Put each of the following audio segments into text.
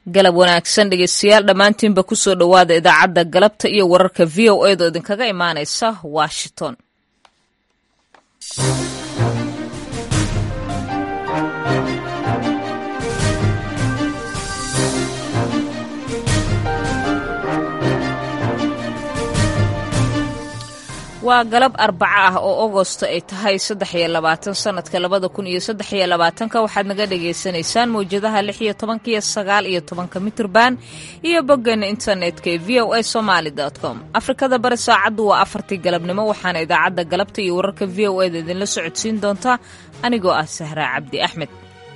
galab wanaagsan dhegeystayaal dhammaantiinba kusoo dhowaada idaacadda galabta iyo wararka v o a da idinkaga imaanaysa washington waa galab arbaco ah oo agosto ay tahay saddex iyo labaatan sanadka labada kun iyo saddex iyo labaatanka waxaad naga dhagaysanaysaan mawjadaha lix iyo tobanka iyo sagaal iyo tobanka mitrban iyo boggeena internetka ee v o a somaali com afrikada bari saacaddu waa afartii galabnimo waxaana idaacadda galabta iyo wararka v o eda idinla socodsiin doontaa anigoo ah sahraa cabdi axmed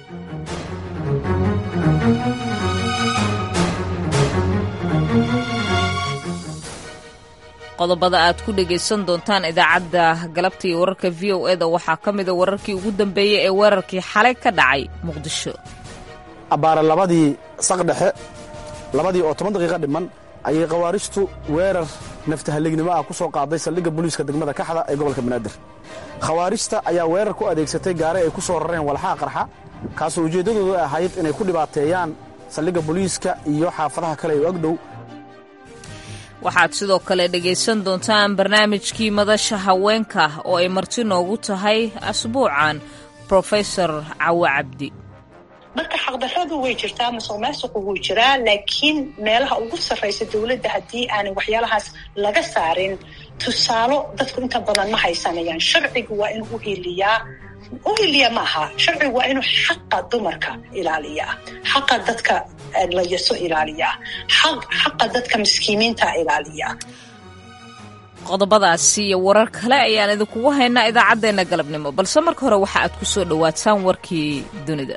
qodobada aad ku dhegaysan doontaan idaacadda galabta iyo wararka v o eda waxaa ka mida wararkii ugu dambeeyey ee weerarkii xalay ka dhacay muqdisho abbaare labadii saqdhexe labadii oo toban daqiiqa dhiman ayay khawaarijtu weerar naftahallignimo ah ku soo qaaday saldhigga booliiska degmada kaxda ee gobolka banaadir khawaarijta ayaa weerar ku adeegsatay gaare ay ku soo rareen walxaha qarxa kaasoo ujeeddadoodu ahayd inay ku dhibaateeyaan saldhigga booliiska iyo xaafadaha kale ee agdhow waxaad sidoo kale dhegaysan doontaan barnaamijkii madasha haweenka oo ay marti noogu tahay asbuucan brofesor cawo cabdi marka xaqdarradu way jirtaa masuq maasuqu wuu jiraa laakiin meelaha ugu sarraysa dowladda haddii aanay waxyaalahaas laga saarin tusaalo dadku inta badan ma haysanayaan sharcigu waa inuu u hiliyaa u hiliya maaha sharcigu waa inuu xaqa dumarka ilaaliyaa xaqa dadka layaso ilaaliyaa xaqa dadka miskiimiinta ilaaliyaa qodobadaasi iyo warar kale ayaan idinkugu haynaa idaacaddeenna galabnimo balse marka hore waxa aad ku soo dhowaataan warkii dunida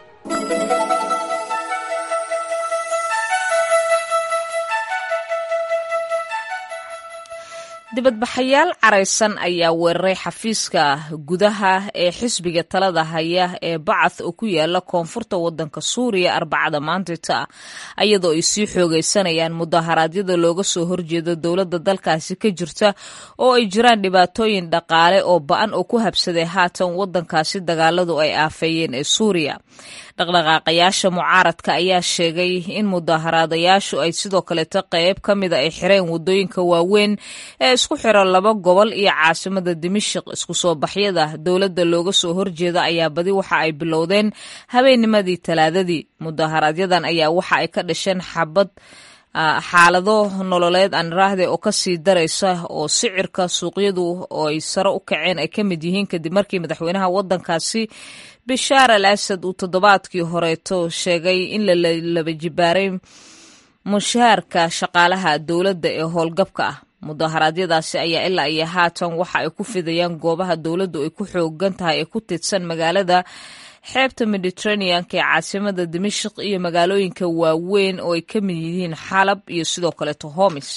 dibadbaxayaal caraysan ayaa weeraray xafiiska gudaha ee xisbiga talada haya ee bacath oo ku yaala koonfurta wadanka suuriya arbacada maantita iyadoo ay sii xoogaysanayaan mudaharaadyada looga soo horjeedo dowladda dalkaasi ka jirta oo ay jiraan dhibaatooyin dhaqaale oo ba-an oo ku habsaday haatan wadankaasi dagaaladu ay aafeeyeen ee suuriya dhaqdhaqaaqayaasha mucaaradka ayaa sheegay in mudaharaadayaashu ay sidoo kaleeto qeyb ka mida ay xireen wadooyinka waaweyn ee isku xira laba gobol iyo caasimada dimashik isku soo baxyada dowladda looga soo horjeeda ayaa badi waxa ay bilowdeen habeennimadii talaadadii mudaharaaadyadan ayaa waxa ay ka dhasheen xabad xaalado nololeed aniraahde oo kasii daraysa oo sicirka suuqyadu oo ay sare u kaceen ay ka mid yihiin kadib markii madaxweynaha wadankaasi bishaar al asad uu toddobaadkii horeeto sheegay in la laba jibaaray mushaharka shaqaalaha dowladda ee howlgabka ah mudaharaadyadaasi ayaa ilaa iyo haatan waxa ay ku fidayaan goobaha dowladdu ay ku xoogan tahay ee ku tidsan magaalada xeebta mediteraneanka ee caasimada dimashik iyo magaalooyinka waaweyn oo ay ka mid yihiin xalab iyo sidoo kaleeto homis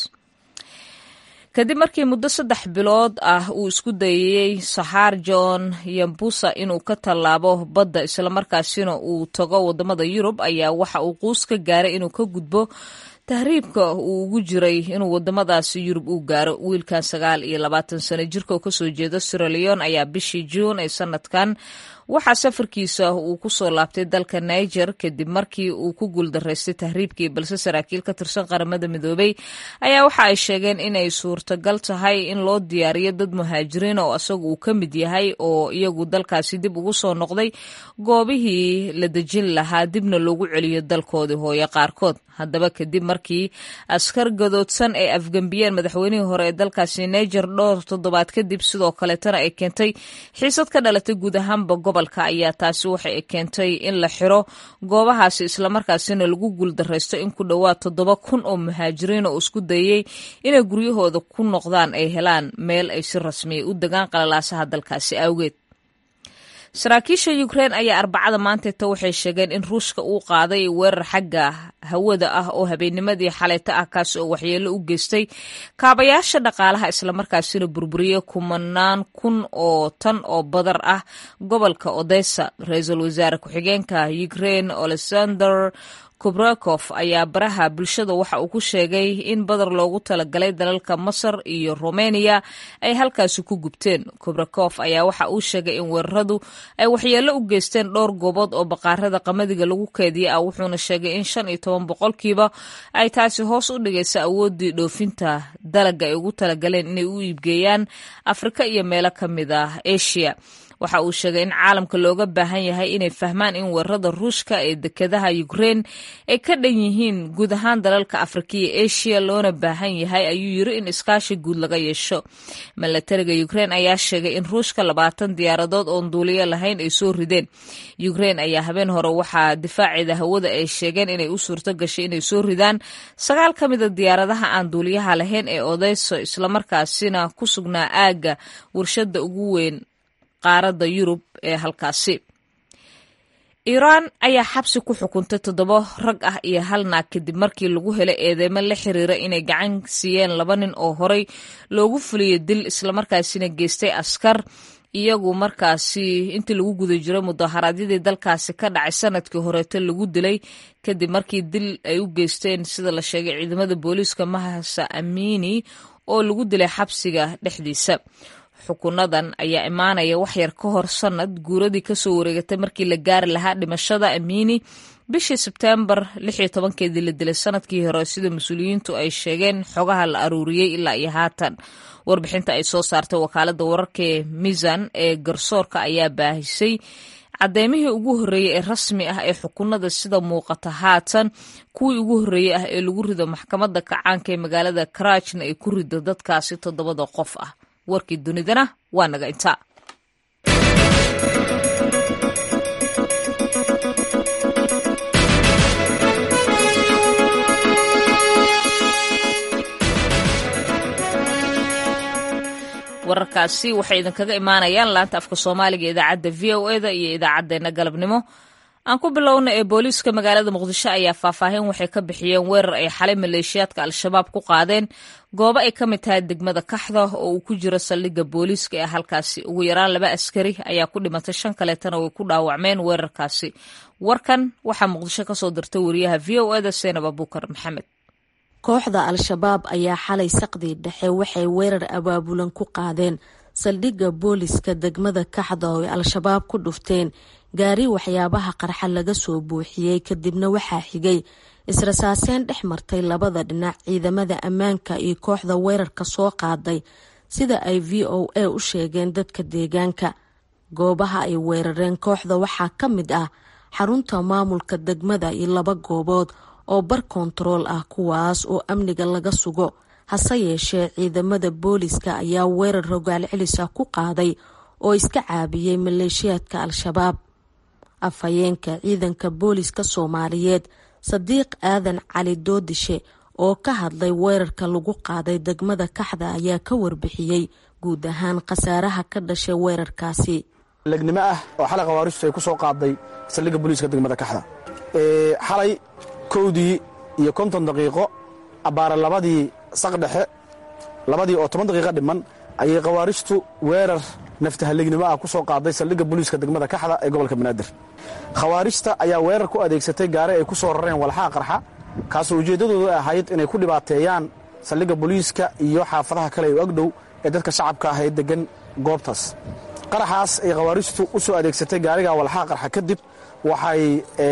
kadib markii muddo saddex bilood ah uu isku dayayey saxaar john yambusa inuu ka tallaabo badda islamarkaasina uu tago wadamada yurub ayaa waxa uu quus ka gaaray inuu ka gudbo tahriibka uu ugu jiray inuu wadamadaasi yurub uu gaaro wiilkan sagaal iyo labaatan sano jirka oo kasoo jeeda siraleon ayaa bishii juun ee sanadkan waxaa safarkiisa uu ku soo laabtay dalka niger kadib markii uu ku guuldaraystay tahriibkii balse saraakiil ka tirsan qaramada midoobey ayaa waxa ay sheegeen inay suurtagal tahay in loo diyaariyo dad muhaajiriin oo isagu uu ka mid yahay oo iyagu dalkaasi dib ugu soo noqday goobihii la dejin lahaa dibna loogu celiyo dalkoodii hooye qaarkood haddaba kadib markii askar gadoodsan ay afgembiyeen madaxweynihii hore ee dalkaasi niger dhowr toddobaad kadib sidoo kaleetana ay keentay xiisad ka dhalatay guud ahaanba gobolka ayaa taasi waxay keentay in la xiro goobahaasi islamarkaasina lagu guuldaraysto in ku dhowaad toddoba kun oo muhaajiriin oo isku dayey inay guryahooda ku noqdaan ay helaan meel ay si rasmiya u degaan qalalaasaha dalkaasi awgeed saraakiisha ukrein ayaa arbacada maanteeta waxay sheegeen in ruushka uu qaaday weerar xagga hawada ah oo habeennimadii xaleyta ah kaas oo waxyeelo u geystay kaabayaasha dhaqaalaha islamarkaasina burburiyey kumanaan kun oo tan oo badar ah gobolka odessa ra-iisul wasaare ku-xigeenka ukrein alexander kubrakov ayaa baraha bulshada waxa uu ku sheegay in badar loogu talagalay dalalka masar iyo romeniya ay halkaasi ku gubteen kubrakov ayaa waxa uu sheegay in weeraradu ay waxyeello u geysteen dhowr goobood oo baqaarada qamadiga lagu keediya ah wuxuuna sheegay in shan iyo toban boqolkiiba ay taasi hoos u dhigaysa awooddii dhoofinta dalaga ay ugu talagaleen inay u iibgeeyaan afrika iyo meelo ka mid ah asia waxa uu sheegay in caalamka looga baahan yahay inay fahmaan in weerarada ruushka ee dekedaha ukrein ay ka dhan yihiin guud ahaan dalalka afrika iyo asia loona baahan yahay ayuu yiri in iskaashi guud laga yeesho milatariga ukrein ayaa sheegay in ruushka labaatan diyaaradood oon duuliyo lahayn ay soo rideen ukrein ayaa habeen hore waxaa difaaceeda hawada ay sheegeen inay u suurto gashay inay soo ridaan sagaal ka mida diyaaradaha aan duuliyaha lahayn ee odeyso islamarkaasina ku sugnaa aagga warshada ugu weyn qaaradda yurub ee halkaasi iiraan ayaa xabsi ku xukuntay toddoba rag ah iyo hal naag kadib markii lagu helay eedeymo la xiriira inay gacan siiyeen laba nin oo horey loogu fuliyey dil islamarkaasina geystay askar iyagu markaasi intii lagu guda jiray mudaharaadyadii dalkaasi ka dhacay sanadkii horeeto lagu dilay kadib markii dil ay u geysteen sida la sheegay ciidamada booliiska mahasa amiini oo lagu dilay xabsiga dhexdiisa xukunadan ayaa imaanaya waxyar ka hor sanad guuradii kasoo wareegatay markii la gaari lahaa dhimashada amiini bishii sebteembar lixiyo tobankeedii la dilay sanadkii hore sida mas-uuliyiintu ay sheegeen xogaha la aruuriyey ilaa iyo haatan warbixinta ay soo saartay wakaalada wararka ee miisan ee garsoorka ayaa baahisay caddeymihii ugu horreeyey ee rasmi ah ee xukunada sida muuqata haatan kuwii ugu horreeyey ah ee lagu rido maxkamadda kacaanka ee magaalada karaajna ay ku rido dadkaasi toddobada qof ah warkii dunidana waa naga intaa wararkaasi waxay idinkaga imaanayaan laanta afka soomaaliga ee idaacadda v o eda iyo idaacaddeenna galabnimo aan ku bilowna ee booliiska magaalada muqdisho ayaa faahfaahin waxay ka bixiyeen weerar ay xalay maleeshiyaadka al-shabaab ku qaadeen goobo ay ka mid tahay degmada kaxda oo uu ku jiro saldhigga booliiska ee halkaasi ugu yaraan laba askari ayaa ku dhimatay shan kaleetana way ku dhaawacmeen weerarkaasi warkan waxaa muqdisho kasoo dirtay wariyaha v o eda seenab abuukar maxamed kooxda al-shabaab ayaa xalay saqdii dhexe waxay weerar abaabulan ku qaadeen saldhigga booliska degmada kaxda oo ay al-shabaab ku dhufteen gaari waxyaabaha qarxa laga soo buuxiyey kadibna waxaa xigay israsaaseen dhex martay labada dhinac ciidamada ammaanka iyo kooxda weerarka soo qaaday sida ay v o a u sheegeen dadka deegaanka goobaha ay weerareen kooxda waxaa ka mid ah xarunta maamulka degmada iyo laba goobood oo bar kontarool ah kuwaas oo amniga laga sugo hase yeeshee ciidamada booliska ayaa weerar rogaal celis ah ku qaaday oo iska caabiyey maleeshiyaadka al-shabaab afhayeenka ciidanka booliska soomaaliyeed sadiiq aadan cali doodishe oo ka hadlay weerarka lagu qaaday degmada kaxda ayaa ka warbixiyey guud ahaan khasaaraha ka dhashay weerarkaasi legnimo ah oo xalay khawaaristu ay ku soo qaaday saldhigga booliiska degmada kaxda xalay kowdii iyo konton daqiiqo abbaara labadii saq dhexe labadii oo toban daqiiqo dhiman ayay khawaaristu weerar naftahallegnimo ah ku soo qaaday saldhigga booliiska degmada kaxda ee gobolka banaadir khawaarijta ayaa weerar ku adeegsatay gaari ay ku soo rareen walxaha qarxa kaasoo ujeeddadooda ahayd inay ku dhibaateeyaan saldhigga booliiska iyo xaafadaha kale ee agdhow ee dadka shacabka ah ee deggan goobtaas qaraxaas ay khawaarijtu u soo adeegsatay gaariga walxaha qarxa kadib waxay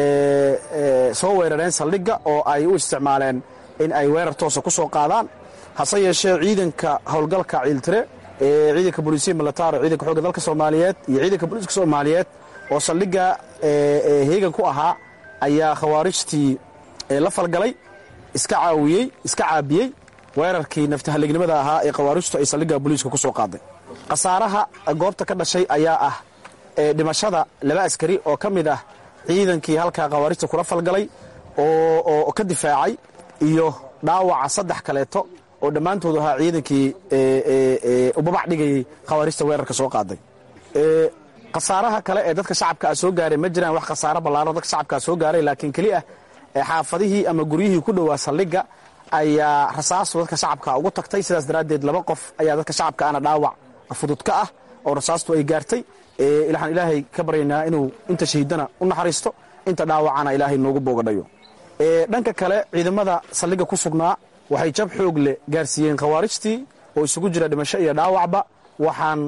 soo weerareen saldhigga oo ay u isticmaaleen in ay weerar toosa ku soo qaadaan hase yeeshee ciidanka howlgalka ciiltire ee ciidanka booliisiya militaro ciidanka xoogga dalka soomaaliyeed iyo ciidanka booliiska soomaaliyeed oo saldhigga heegan ku ahaa ayaa khawaarijtii la falgalay iska caawiyey iska caabiyey weerarkii naftahallegnimada ahaa ee khawaarijtu ay saldhigga booliiska ku soo qaaday khasaaraha goobta ka dhashay ayaa ah dhimashada laba askari oo ka mid ah ciidankii halkaa khawaarijta kula falgalay oo ka difaacay iyo dhaawaca saddex kaleeto oo dhammaantoodu ahaa ciidankii ubabac dhigayay khawaarijta weerarka soo qaaday khasaaraha kale ee dadka shacabka a soo gaaray ma jiraan wax khasaaro ballaaro dadka shacabkaa soo gaaray laakiin keli ah xaafadihii ama guryihii ku dhowaa saldhigga ayaa rasaastu dadka shacabka ugu tagtay sidaas daraaddeed laba qof ayaa dadka shacabka ana dhaawac fudud ka ah oo rasaastu ay gaartay waxaan ilaahay ka baryaynaa inuu inta shahiidana u naxariisto inta dhaawacana ilaahay noogu boogadhayo dhanka kale ciidamada saldhigga ku sugnaa waxay jab xoog leh gaarsiiyeen khawaarijtii oo isugu jira dhimasho iyo dhaawacba waxaan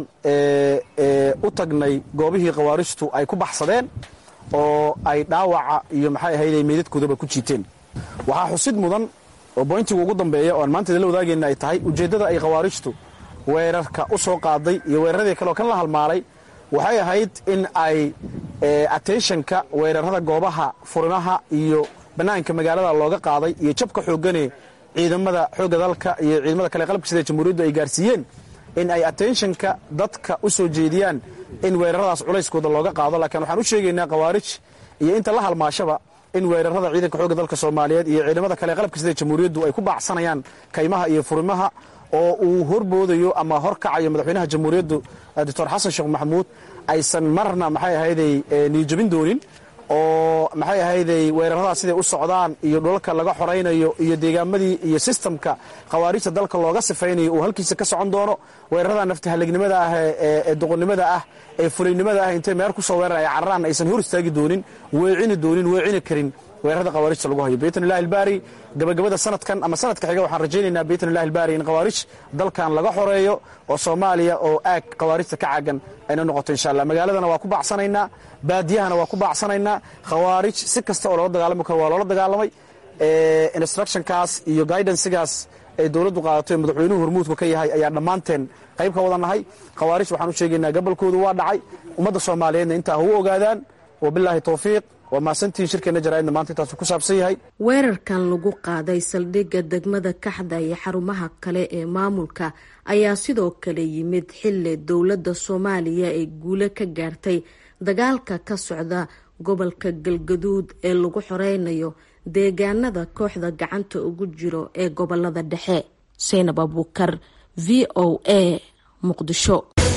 u tagnay goobihii khawaarijtu ay ku baxsadeen oo ay dhaawaca iyo maxay ahayday meydadkoodaba ku jiiteen waxaa xusid mudan oo boyntiga ugu dambeeya oo aan maanta idinla wadaagayna ay tahay ujeeddada ay khawaarijtu weerarka u soo qaaday iyo weeraradii kaleoo kan la halmaalay waxay ahayd in ay attentionka weerarada goobaha furimaha iyo bannaanka magaalada looga qaaday iyo jabka xooggane ciidamada xoogga dalka iyo ciidamada kale qalabka sida jamhuuriyaddu ay gaarsiiyeen in ay attentionka dadka u soo jeediyaan in weeraradaas culayskooda looga qaado laakiin waxaan u sheegaynaa khawaarij iyo inta la halmaashaba in weerarada ciidanka xoogga dalka soomaaliyeed iyo ciidamada kale qalabka sida jamhuuriyaddu ay ku baacsanayaan kaymaha iyo furimaha oo uu horboodayo ama horkacayo madaxweynaha jamhuuriyaddu doctor xasan sheekh maxamuud aysan marna maxay ahayday niyijabin doonin oo maxay ahayday weeraradaas siday u socdaan iyo dhulalka laga xoraynayo iyo deegaamadii iyo sistamka khawaarijta dalka looga sifaynayo uu halkiisa ka socon doono weerarada naftahalegnimada ah ee doqonnimada ah ee fulaynimada ah intay meer ku soo weeran ay cararaan aysan hor istaagi doonin weecini doonin weecini karin weerarada khawaarijta lagu hayo biidn illahi albaari gabagabada sanadkan ama sanadka xiga waxaan rajaynaynaa biidn illahi albaari in khawaarij dalkan laga xoreeyo oo soomaaliya oo aag khawaarijta ka caagan ayna noqoto insha allah magaaladana waa ku baacsanaynaa baadiyahana waa ku baacsanaynaa khawaarij si kasta oo loola dagaalami karo waa loola dagaalamay instructionkaas iyo guidancegaas ay dowladdu qaadato ee madaxweynuhu hormuudku ka yahay ayaa dhammaanteen qayb ka wada nahay khawaarij waxaan u sheegaynaa gabolkoodu waa dhacay ummadda soomaaliyeedna intaa ha u ogaadaan wabilaahi towfiiq waa mahadsantihiin shirkeenna jaraa'idna maanta intaasu ku saabsan yahay weerarkan lagu qaaday saldhigga degmada kaxda iyo xarumaha kale ee maamulka ayaa sidoo kale yimid xilli dowladda soomaaliya ay guulo ka gaartay dagaalka ka socda gobolka galgaduud ee lagu xoreynayo deegaanada kooxda gacanta ugu jiro ee gobolada dhexe seynab abuukar v o a muqdisho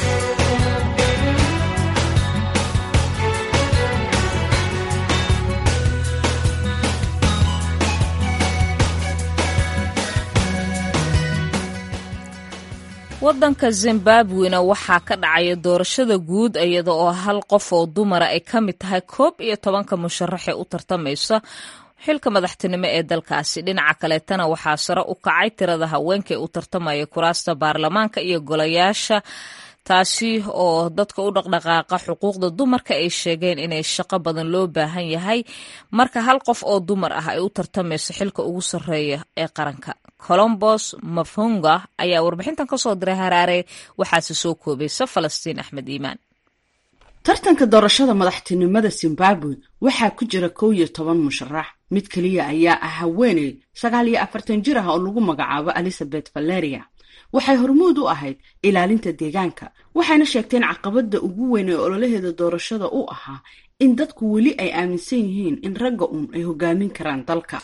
waddanka zimbabwena waxaa ka dhacaya doorashada guud iyada oo hal qof oo dumara ay ka mid tahay koob iyo tobanka musharaxee u tartamaysa xilka madaxtinimo ee dalkaasi dhinaca kaleetana waxaa sare u kacay tirada haweenka ee u tartamaya kuraasta baarlamaanka iyo golayaasha taasi oo dadka u dhaqdhaqaaqa xuquuqda dumarka ay sheegeen inay shaqo badan loo baahan yahay marka hal qof oo dumar ah ay u tartamayso xilka ugu sarreeya ee qaranka colombos mafhunga ayaa warbixintan ka soo diray haraare waxaase soo koobaysa falastiin axmed iimaan tartanka doorashada madaxtinimada zimbabwe waxaa ku jira kow iyo toban musharax mid keliya ayaa ah haweeney sagaal iyo afartan jir ah oo lagu magacaabo elizabeth valeria waxay hormuud u ahayd ilaalinta deegaanka waxayna sheegteen caqabada ugu weyn ee ololaheeda doorashada u ahaa in dadku weli ay aaminsan yihiin in ragga uun ay hogaamin karaan dalka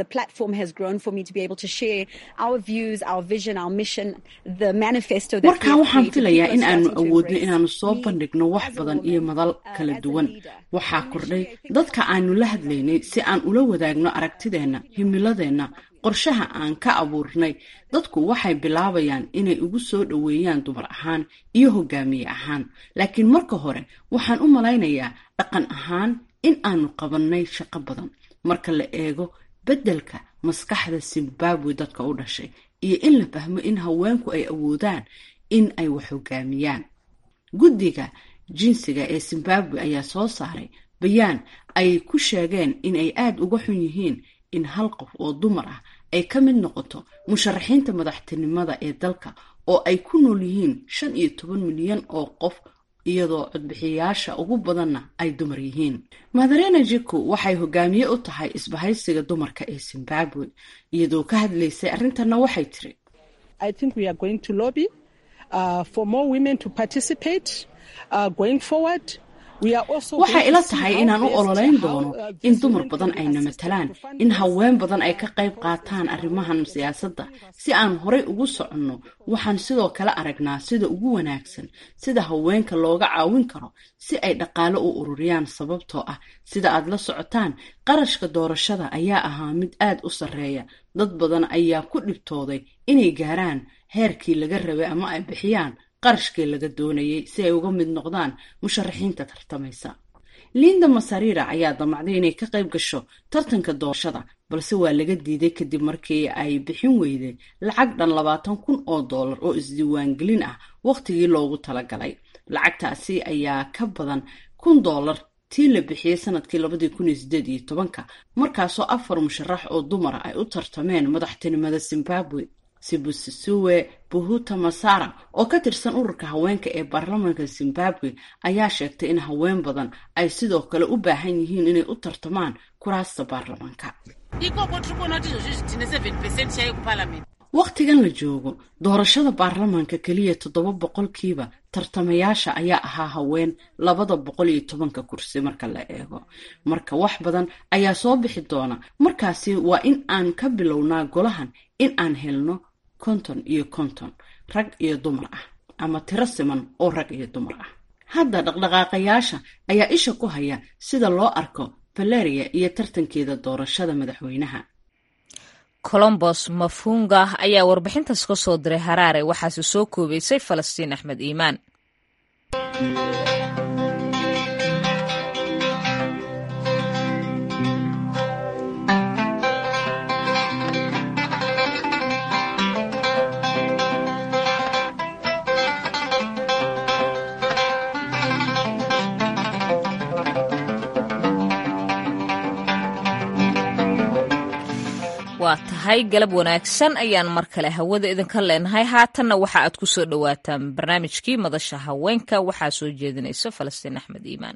markaa waxaan filayaa in aanu awoodno inaanu soo bandhigno wax badan iyo madal kala duwan waxaa kordhay dadka aanu la hadlaynay si aan ula wadaagno aragtideenna himiladeenna qorshaha aan ka abuurnay dadku waxay bilaabayaan inay ugu soo dhoweeyaan dumar ahaan iyo hogaamiye ahaan laakiin marka hore waxaan u malaynayaa dhaqan ahaan in aanu qabannay shaqo badan marka la eego beddelka maskaxda zimbabwe dadka u dhashay iyo in la fahmo in haweenku ay awoodaan in ay wax hogaamiyaan guddiga jinsiga ee zimbabwe ayaa soo saaray bayaan ay ku sheegeen in ay aada uga xun yihiin in hal qof oo dumar ah ay ka mid noqoto musharaxiinta madaxtinimada ee dalka oo ay ku nool yihiin shan iyo toban milyan oo qof iyadoo codbixiyayaasha ugu badanna ay dumar yihiin madarena jiku waxay hogaamiye u tahay isbahaysiga dumarka ee zimbabwe iyadoo ka hadlaysay arrintanna waxay tiri waxay ila tahay inaan u ololeyn doono in dumar badan ayna matalaan in haween badan ay ka qayb qaataan arrimahan siyaasadda si aan horay ugu soconno waxaan sidoo kale aragnaa sida ugu wanaagsan sida haweenka looga caawin karo si ay dhaqaale u ururiyaan sababtoo ah sida aad la socotaan qarashka doorashada ayaa ahaa mid aad u sarreeya dad badan ayaa ku dhibtooday inay gaaraan heerkii laga rabay ama ay bixiyaan qarashkii laga doonayay si ay uga mid noqdaan musharaxiinta tartamaysa linda masarira ayaa damacday inay ka qayb gasho tartanka doorashada balse waa laga diiday kadib markii ay bixin weyday lacag dhan labaatan kun oo dollar oo isdiiwaangelin ah wakhtigii loogu talagalay lacagtaasi ayaa ka badan kun dollar tii la bixiyey sanadkii labadii kun iyo sideed iyo tobanka markaasoo afar musharax oo dumara ay u tartameen madaxtinimada zimbabwe sibusisuwe buhuta masara oo ka tirsan ururka haweenka ee baarlamaanka zimbabwe ayaa sheegtay in haween badan ay sidoo kale u baahan yihiin inay u tartamaan kuraasta baarlamaanka wakhtigan la joogo doorashada baarlamaanka keliya toddoba boqolkiiba tartamayaasha ayaa ahaa haween labada boqol iyo tobanka kursi marka la eego marka wax badan ayaa soo bixi doona markaasi waa in aan ka bilownaa golahan in aan helno konton iyo konton rag iyo dumar ah ama tiro siman oo rag iyo dumar ah hadda dhaqdhaqaaqayaasha ayaa isha ku haya sida loo arko valeria iyo tartankeeda doorashada madaxweynaha colombos mafunga ayaa warbixintaas ka soo diray haraare waxaase soo koobaysay falastiin axmed iimaan waa tahay galab wanaagsan ayaan mar kale hawada idinka leenahay haatanna waxa aad ku soo dhowaataan barnaamijkii madasha haweenka waxaa soo jeedinaysa falastiin axmed iimaan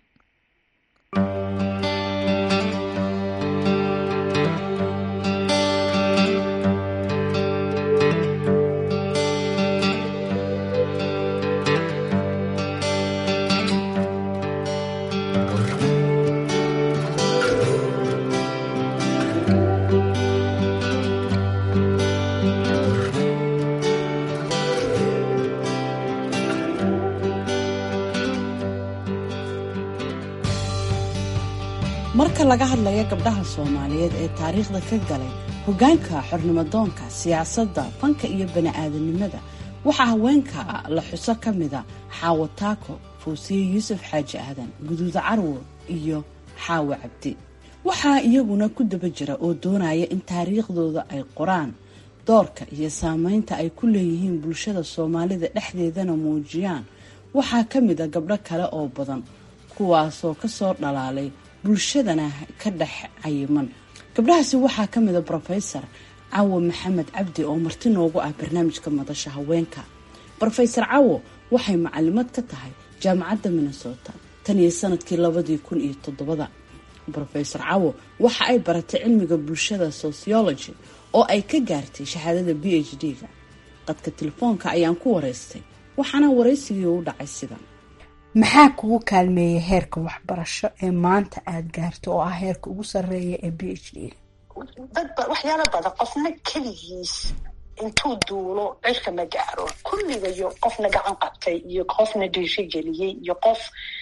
marka laga hadlayo gabdhaha soomaaliyeed ee taariikhda ka galay hoggaanka xornimadoonka siyaasadda fanka iyo bani-aadanimada waxaa haweenka la xuso ka mida xaawo taako fawsiye yuusuf xaaji aadan guduuda carwo iyo xaawo cabdi waxaa iyaguna ku daba jira oo doonaya in taariikhdooda ay qoraan doorka iyo saameynta ay ku leeyihiin bulshada soomaalida dhexdeedana muujiyaan waxaa ka mid a gabdho kale oo badan kuwaasoo kasoo dhalaalay bulshadana ka dhex cayiman gabdhahaasi waxaa ka mid a brofesor cawo maxamed cabdi oo marti noogu ah barnaamijka madasha haweenka brofesor cawo waxay macalimad ka tahay jaamacadda minnesota tan iyo sanadkii labadii kun iyo toddobada brofesor cawo waxa ay baratay cilmiga bulshada sociology oo ay ka gaartay shahaadada b h d-ga qadka telefoonka ayaan ku wareystay waxaana waraysigii u dhacay sidan maxaa kugu kaalmeeyay heerka waxbarasho ee maanta aada gaarto oo ah heerka ugu sarreeya ee b h d dadba waxyaalo badan qofna keligiis intuu duulo cirka ma gaaro kulligayo qofna gacan qabtay iyo qofna dhiirigeliyey iyo qof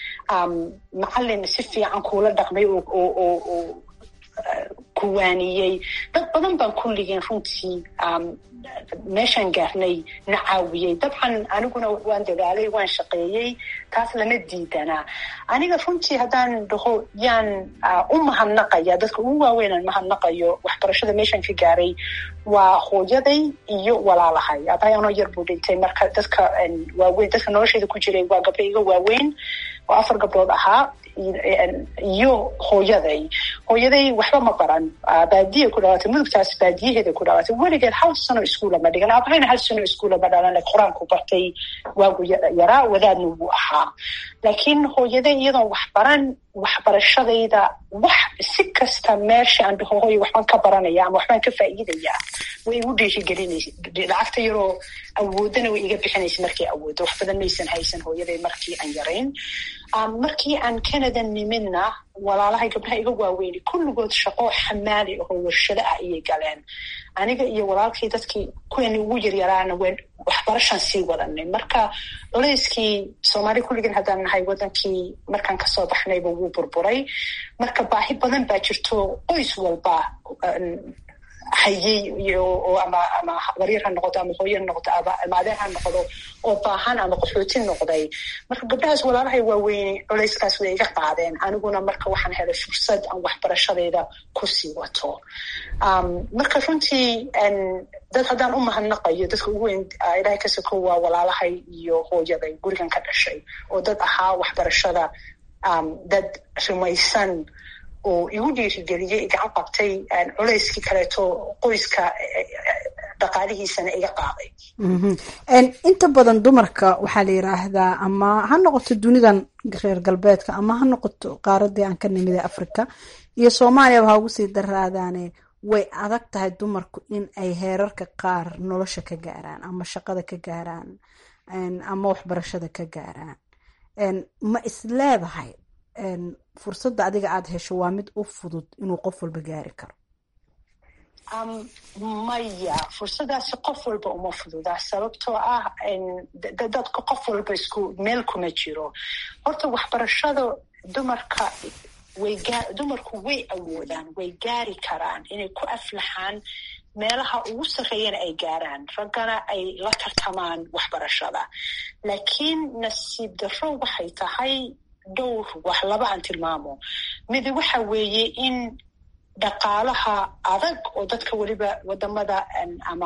macalin si fiican kuula dhaqmay oo kuwaaniyey dad badan baan kulligeen runtii meeshaan gaarnay na caawiyey dabcan aniguna waan dadaalay waan shaqeeyey taas lama diidanaa aniga runtii haddaan dhaho yaan u mahadnaqaya dadka ugu waaweynaan mahadnaqayo waxbarashada meeshaan ka gaaray waa hooyaday iyo walaalahay abahay anoo yar buu dhintay marka dadka waaweyn dadka nolosheeda ku jiray waa gabdho iga waaweyn oo afar gabdhood ahaa iyo hooyaday hooyaday waxba ma baran baadiya ku dhawaatay mudugtaas baadiyaheeda ku dhawaatay weligeed hal sano iskuula ma dhigan abahayna hal sano iskuula ma dhalan qur-aanku bartay waagu yaraa wadaadna wuu ahaa laakiin hooyaday iyadoon wax baran waxbarashadayda wax si kasta meesha aan dhaho hooya waxbaan ka baranaya ama waxbaan ka faa'iidaya way igu dhiirigelinaysa lacagta yaroo awoodana way iga bixinaysa markay awooddo wax badan maysan haysan hooyaday markii aan yarayn markii aan canada nimidna walaalahay gabdhaha iga waaweyni kulligood shaqo xamaali ahoo warshado ah ayay galeen aniga iyo walaalkii dadkii kuweeni ugu yaryaraana wn waxbarashaan sii wadanay marka culayskii soomaali kulligeen haddaan nahay wadankii markaan kasoo baxnayba wuu burburay marka baahi badan baa jirto qoys walba hayay iyo ama ama waryar ha noqoto ama hooye ha noqoto ama adeer ha noqdo oo baahan ama qaxooti noqday marka gabdhahaas walaalahay waaweyne culayskaas way iga qaadeen aniguna marka waxaan helay fursad aan waxbarashadayda kusii wato marka runtii dad haddaan u mahadnaqayo dadka ugu weyn ilahay ka soko waa walaalahay iyo hooyaday gurigan ka dhashay oo dad ahaa waxbarashada dad rumaysan oo igu dhiirigeliyey igacan qabtay culayskii kaleeto qoyska dhaqaalihiisana iga qaaday inta badan dumarka waxaa la yiraahdaa ama ha noqoto dunidan reer galbeedka ama ha noqoto qaaradii aan ka nimid ee africa iyo soomaaliyaba ha ugu sii daraadaane way adag tahay dumarku in ay heerarka qaar nolosha ka gaaraan ama shaqada ka gaaraan ama waxbarashada ka gaaraan ma is leedahay fursadda adiga aada hesho waa mid u fudud inuu qof walba gaari karo maya fursadaasi qof walba uma fududa sababtoo ah dadka qof walba isku meel kuma jiro horta waxbarashada dumarka way dumarku way awoodaan way gaari karaan inay ku aflaxaan meelaha ugu sarreeyana ay gaaraan raggana ay la tartamaan waxbarashada laakiin nasiib darro waxay tahay dhowr wax laba aan tilmaamo midi waxa weeye in dhaqaalaha adag oo dadka weliba wadamada ama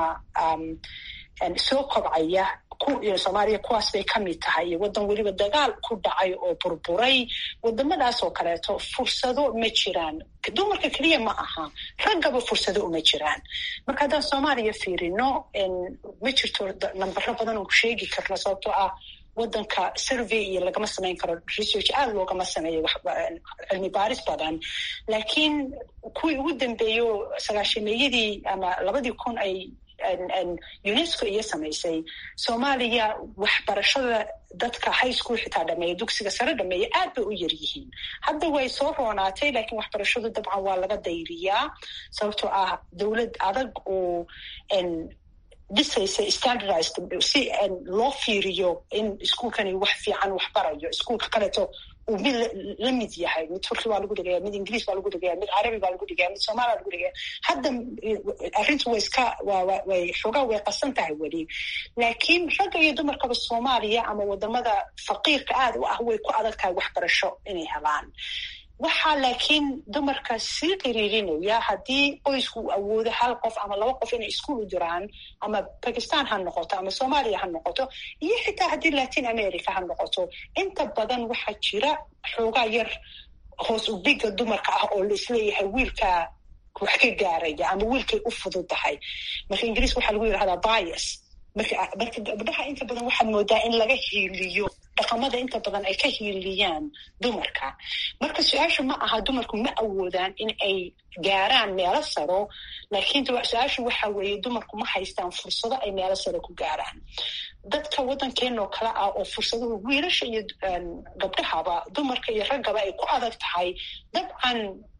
soo kobcaya soomaaliya kuwaas bay ka mid tahay iyo waddan weliba dagaal ku dhacay oo burburay wadamadaas oo kaleeto fursado ma jiraan dumarka keliya ma aha raggaba fursado uma jiraan marka haddaan soomaaliya fiirino ma jirto nambaro badan oon ku sheegi karno sababtoo ah wadanka survey iyo lagama samayn karo research aada loogama sameeyo cilmi baaris badan laakiin kuwii ugu dambeeyo sagaashameeyadii ama labadii kun ay unesco iyo samaysay soomaaliya waxbarashada dadka high school xitaa dhameeya dugsiga sare dhameeya aad bay u yar yihiin hadda way soo roonaatay laakiin waxbarashadu dabcan waa laga dayriyaa sababtoo ah dowlad adag oo dhisaysa standardized si loo fiiriyo in iskuolkani wax fiican wax barayo iskuolka kaleeto uu mid la mid yahay mid turki baa lagu dhigaya mid ingiriis baa lagu dhigaya mid carabi baa lagu dhigaya mid soomaali baa lagu dhigaya hadda arrintu way iska way xoogaa way qasan tahay weli laakiin ragga iyo dumarkaba soomaaliya ama wadamada faqiirka aad u ah way ku adag tahay waxbarasho inay helaan waxaa laakiin dumarka sii qiriirinaya haddii qoysku uu awoodo hal qof ama laba qof inay iskuol u diraan ama bakistan ha noqoto ama soomaaliya ha noqoto iyo xitaa haddii latin america ha noqoto inta badan waxaa jira xoogaa yar hoos ubiga dumarka ah oo laisleeyahay wiilka wax ka gaaraya ama wiilkay u fudud tahay marka ingiriiska waxaa lagu yidhahdaa bias marka gabdhaha inta badan waxaad moodaa in laga hiiliyo dhaqamada inta badan ay ka hiiliyaan dumarka marka su-aashu ma aha dumarku ma awoodaan in ay gaaraan meelo saro laakiin su-aashu waxa weeye dumarku ma haystaan fursado ay meelo saro ku gaaraan dadka waddankeenoo kale ah oo fursaduhu wiilasha iyo gabdhahaba dumarka iyo raggaba ay ku adag tahay dabcan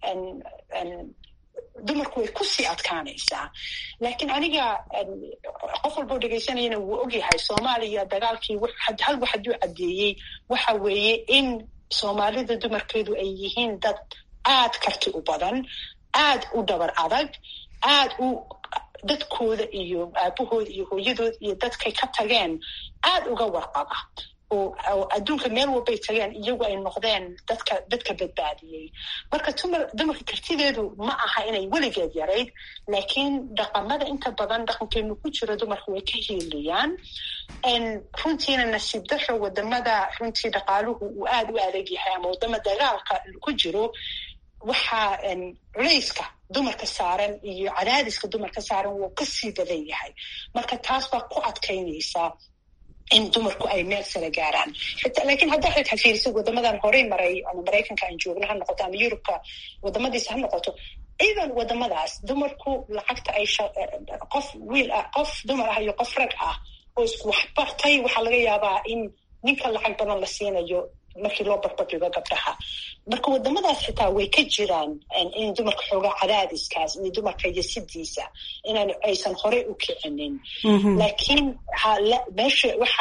dumarku way kusii adkaanaysaa laakiin aniga qof walboo dhegaysanayana wuu ogyahay soomaaliya dagaalkii hal wax hadduu caddeeyey waxa weeye in soomaalida dumarkeedu ay yihiin dad aad karti u badan aad u dhabar adag aad u dadkooda iyo aabahooda iyo hooyadooda iyo dadkay ka tageen aad uga warqaba oo adduunka meel walbay tageen iyagu ay noqdeen dadka dadka badbaadiyey marka dumarka kartideedu ma aha inay weligeed yarayd laakiin dhaqamada inta badan dhaqankeenu ku jiro dumarka way ka hiiliyaan runtiina nasiib daro wadamada runtii dhaqaaluhu uu aada u adag yahay ama wadama dagaalka ku jiro waxaa culayska dumarka saaran iyo cadaadiska dumarka saaran wuu kasii badan yahay marka taas baa ku adkaynaysaa in dumarku ay meel sare gaaraan laakiin haddaa xitaa fiirisid wadamadan horey maray ama maraykanka aan joogno ha noqoto ama yurubka wadamadiisa ha noqoto even wadamadaas dumarku lacagta ay qof wiil ah qof dumar ah iyo qof rag ah oo isku waxbartay waxaa laga yaabaa in ninka lacag badan la siinayo markii loo barbardhigo gabdhaha marka wadamadaas xitaa way ka jiraan in dumarka xoogaa cadaadiskaas iyo dumarka yasidiisa inaan aysan horey u kicinin laakiin meesha waxa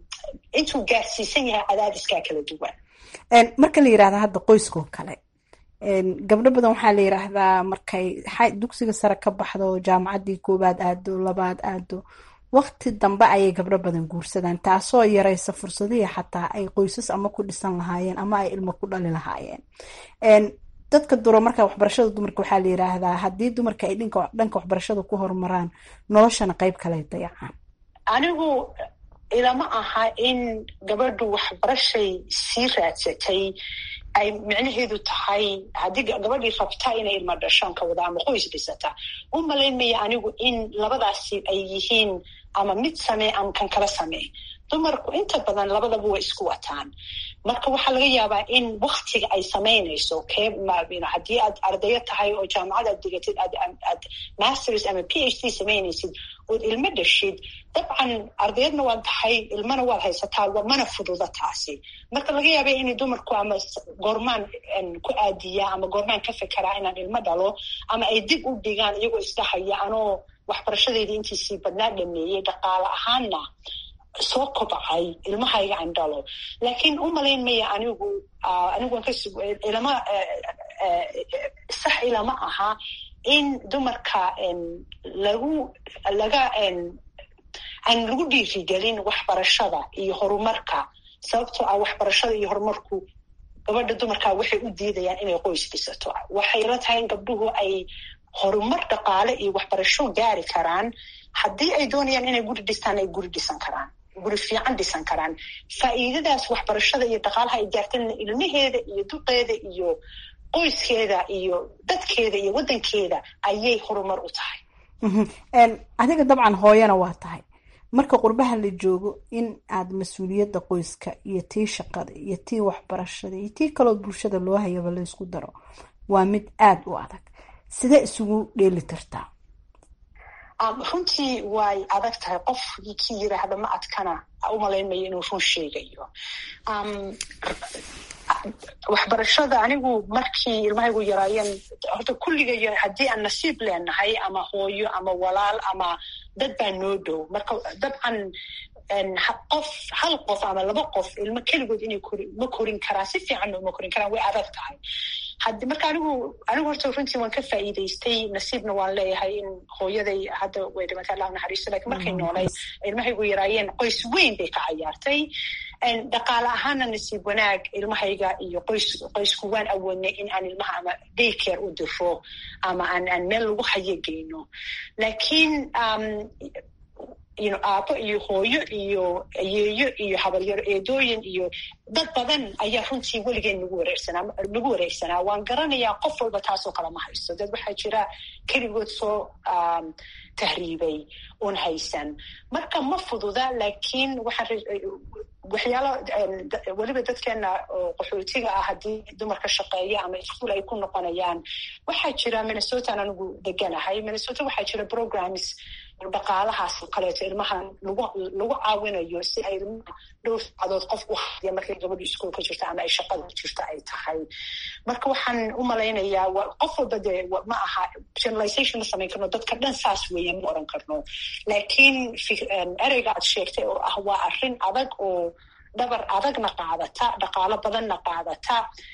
intuu gaarsiisan yahay cadaadiskaa kala duwan marka la yirahda hadda qoyskoo kale gabdho badan waxaa la yiraahdaa markay dugsiga sare ka baxdo jaamacaddii koowaad aado labaad aado waqti dambe ayay gabdho badan guursadaan taasoo yaraysa fursadihii xataa ay qoysas ama ku dhisan lahaayeen ama ay ilmo ku dhali lahaayeen dadka duro marka waxbarashada dumarka waxaa la yiraahdaa haddii dumarka ay dhanka waxbarashada ku horumaraan noloshana qeyb kale dayacaan anigu ilama aha in gabadhu waxbarashay sii raadsatay ay micnaheedu tahay haddii gabadhii rabta inay ilma dhashaan ka wada ama qoys dhisata u malaynmaya anigu in labadaasi ay yihiin ama mid samee ama kan kala samee dumarku inta badan labadaba way isku wataan marka waxaa laga yaabaa in waktiga ay samaynayso haddii aad ardayo tahay oo jaamacad aad digatid aad masters ama p h d samaynaysid ood ilmo dhashid dabcan ardayadna waad tahay ilmana waad haysataa mana fududa taasi marka laga yaaba inay dumarku ama goormaan ku aadiya ama goormaan ka fekeraa inaan ilmo dhalo ama ay dib u dhigaan iyagoo isdhahaya anoo waxbarashadeedii intiisii badnaa dhameeyey dhaqaale ahaanna soo kobcay ilmahayga aan dhalo laakiin u malayn maya anigu anigu ilama sax ilama aha in dumarka lagu laga aan lagu dhiirigelin waxbarashada iyo horumarka sababtoo ah waxbarashada iyo horumarku gabadha dumarka waxay u diidayaan inay qoys dhisato waxay la tahay in gabdhuhu ay horumar dhaqaale iyo waxbarasho gaari karaan haddii ay doonayaan inay guri dhistaan ay guri dhisan karaan guri fiican dhisan karaan faa'iidadaas waxbarashada iyo dhaqaalaha ay gaartana ilmaheeda iyo duqeeda iyo qoyskeeda iyo dadkeeda iyo waddankeeda ayay horumar u tahay adiga dabcan hooyana waa tahay marka qurbaha la joogo in aad mas-uuliyadda qoyska iyo tii shaqada iyo tii waxbarashada iyo tii kaloo bulshada loo hayaba la ysku daro waa mid aada u adag sidee isugu dheeli tirtaa runtii way adag tahay qof ki yiraahda ma adkana umalaynmayo inuu run sheegayo waxbarashada anigu markii ilmahaygu yaraayeen horta kulligayo haddii aan nasiib leenahay ama hooyo ama walaal ama dad baa noo dhow marka dabcan qof hal qof ama laba qof ilmo keligood inay kori ma korin karaan si fiicanna uma korin karaan way adag tahay hadi marka anigu anigu horta runtii waan ka faa'iidaystay nasiibna waan leeyahay in hooyaday hadda way dhimatay allah naxariisto lakin markay noolay ilmahaygu yaraayeen qoys weyn bay ka cayaartay dhaqaale ahaana nasiib wanaag ilmahayga iyo qoys qoysku waan awoodnay in aan ilmaha ama daycare u diro ama aan aan meel lagu hayo geyno laakiin aabo iyo hooyo iyo ayeeyo iyo habaryaro eedooyin iyo dad badan ayaa runtii weligeen nagu wareersanaa nagu wareegsanaa waan garanayaa qof walba taasoo kale ma haysto dad waxaa jira keligood soo tahriibay un haysan marka ma fududa laakiin waxaan waxyaalo weliba dadkeena oo qaxootiga ah haddii dumarka shaqeeya ama iskuol ay ku noqonayaan waxaa jira minnesotan anigu deganahay minnesota waxaa jira programs dhaqaalahaas oo kaleeto ilmahan lagu lagu caawinayo si ay ilmaha dhowr saacadood qof u hadiya markay gabadhu iskuolka jirta ama ay shaqada jirta ay tahay marka waxaan u malaynayaa qof walba dee ma aha generalization ma samayn karno dadka dhan saas weeye ma oran karno laakiin ereyga aad sheegtay oo ah waa arrin adag oo dhabar adagna qaadata dhaqaalo badanna qaadata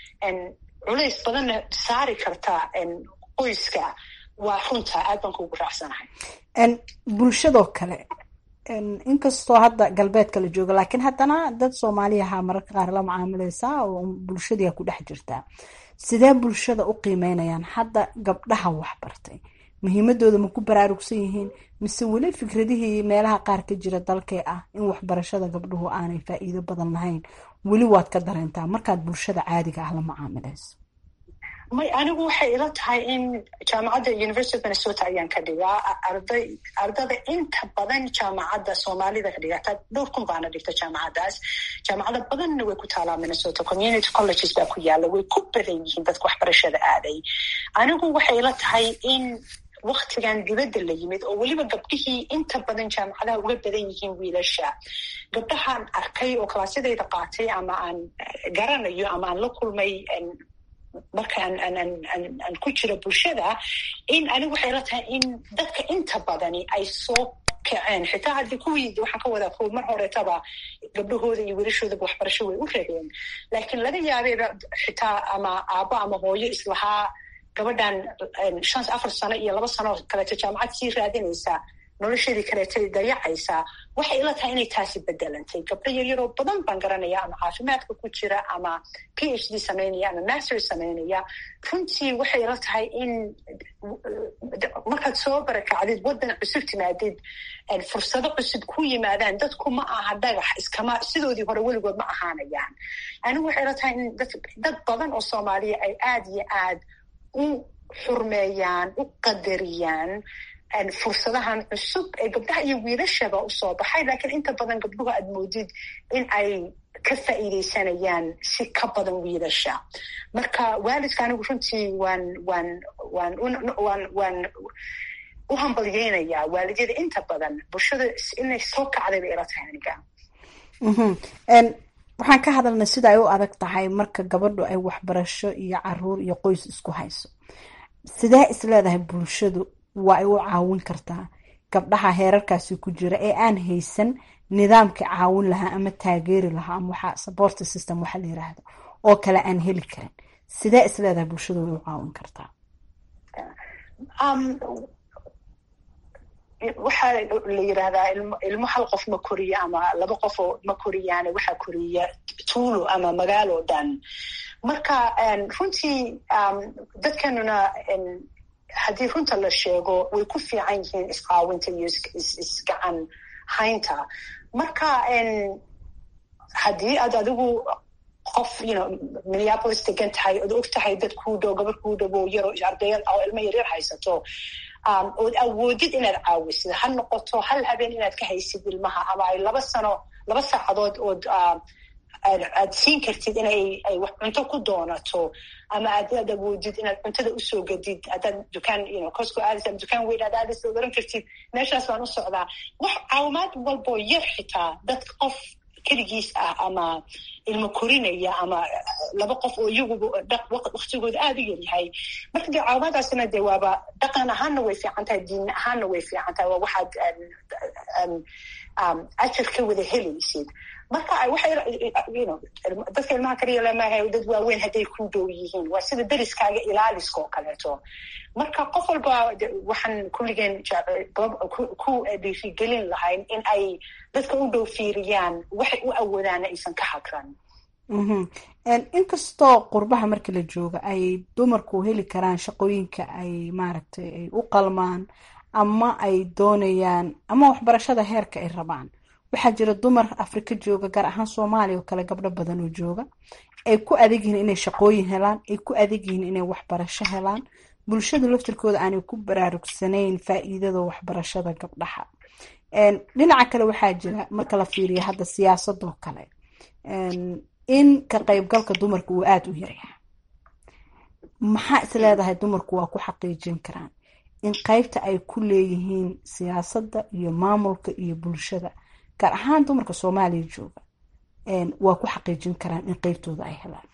culays badanna saari karta qoyska waa runta aad baan kuugu raacsanahay bulshadoo kale inkastoo hadda galbeedka la jooga laakiin haddana dad soomaaliyaha mararka qaar la macaamileysaa oo bulshadii ku dhex jirtaa sidee bulshada u qiimeynayaan hadda gabdhaha waxbartay muhiimadooda ma ku baraarugsan yihiin mise weli fikradihii meelaha qaar ka jira dalkee ah in waxbarashada gabdhuhu aanay faa'iido badan lahayn weli waad ka dareentaa markaad bulshada caadiga ah la macaamileyso may anigu waxay ila tahay in jaamacadda university of minnesota ayaan ka dhigaa arday ardada inta badan jaamacadda soomaalida ka dhigata dhowr kun baana dhigta jaamacaddaas jaamacada badanna way ku taalaa minnesota community colleges baa ku yaalla way ku badan yihiin dadka waxbarashada aaday anigu waxay ila tahay in waktigan dibadda la yimid oo weliba gabdhihii inta badan jaamacadaha uga badan yihiin wiilasha gabdhahaan arkay oo kalaasyadayda qaatay ama aan garanayo ama aan la kulmay marka aan ku jiro bulshada in anigu waxay la tahay in dadka inta badani ay soo ka kaceen xitaa haddii kuwii waxaan ka wadaa kuwa mar horetaba gabdhahooda iyo wiilashoodaba waxbarasho way u rabeen laakiin laga yaabeeba xitaa ama aabbo ama hooyo islahaa gabadhan shan afar sano iyo laba sano kaleeto jaamacad sii raadinaysaa nolosheedii kaleetay dayacaysaa waxay ila tahay inay taasi bedelantay gabdho yaryaroo badan baan garanaya ama caafimaadka ku jira ama p h d samaynaya ama master samaynaya runtii waxay ila tahay in markaad soo barakacdid waddan cusub timaadid fursado cusub ku yimaadaan dadku ma aha dhagax iskama sidoodii hore weligood ma ahaanayaan anigu waxay ila tahay in dad badan oo soomaaliya ay aad iyo aad u xurmeeyaan u qadariyaan fursadahan cusub ee gabdhaha iyo wiilashaba usoo baxay laakiin inta badan gabdhuhu aad moodid in ay ka faa'iidaysanayaan si ka badan wiilasha marka waalidka anigu runtii waan waan waan waan waan u hambalyeynayaa waalidyada inta badan bulshada inay soo kacday bay ila tahay aniga waxaan ka hadalnay sida ay u adag tahay marka gabadhu ay waxbarasho iyo caruur iyo qoys isku hayso sidee isleedahay bulshadu waa ay u caawin kartaa gabdhaha heerarkaasi ku jira ee aan haysan nidaamka caawin lahaa ama taageeri lahaa ama waxa support system waxa la yiraahdo oo kale aan heli karin sidee isleedahay bulshadu way u caawin kartaa waxaa la yirahdaa ilmo hal qof ma koriyo ama laba qofoo ma koriyaane waxaa koriya tuulo ama magaalo dhan marka runtii dadkanuna haddii runta la sheego way ku fiican yihiin isqaawinta iyo isgacan haynta marka haddii aad adigu qof you minneapolis degan tahay ood og tahay dad kuu dhow gabar kuu dhowo yaro ardaya oo ilmo yaryar haysato ood awoodid inaad caawisid ha noqoto hal habeen inaad ka haysid ilmaha ama ay laba sano laba saacadood ood aad siin kartid inay ay wax cunto ku doonato ama aad aad awoodid inaad cuntada usoo gadid haddaad dukaan you cosco aadis ama dukaan weyn aad aadis ood oran kartid meeshaas baan u socdaa wax caawimaad walboo yar xitaa dad qof keligiis ah ama ilmo korinaya ama laba qof oo iyaguba waktigooda aada u yaryahay marka dee caawimaadaasina dee waaba dhaqan ahaanna way fiican tahay diin ahaanna way fiican tahay waa waxaad ajar ka wada helaysid marka dadka ilmaha kaliya lamaha dad waaweyn hadday ku dhow yihiin waa sida dariskaaga ilaaliska oo kaleeto marka qof walba waxaan kulligeen ku dhiirigelin lahayn in ay dadka u dhow fiiriyaan waxay u awoodaana aysan ka hagran inkastoo qurbaha marka la jooga ay dumarku heli karaan shaqooyinka ay maaragtay ay u qalmaan ama ay doonayaan ama waxbarashada heerka ay rabaan waxaa jira dumar afrika jooga gaar ahaan soomaaliya oo kale gabdho badan oo jooga ay ku adag yihiin inay shaqooyin helaan ay ku adag yihiin inay waxbarasho helaan bulshadu laftirkooda aanay ku baraarugsanayn faa'iidada waxbarashada gabdhaha dhinaca kale waxaa jira marka la fiiriyo hadda siyaasadoo kale in ka qaybgalka dumarka uu aada u yaryahay maxaa is leedahay dumarku waa ku xaqiijin karaan in qaybta ay ku leeyihiin siyaasadda iyo maamulka iyo bulshada gaar ahaan dumarka soomaaliya jooga waa ku xaqiijin karaan in qeybtooda ay helaan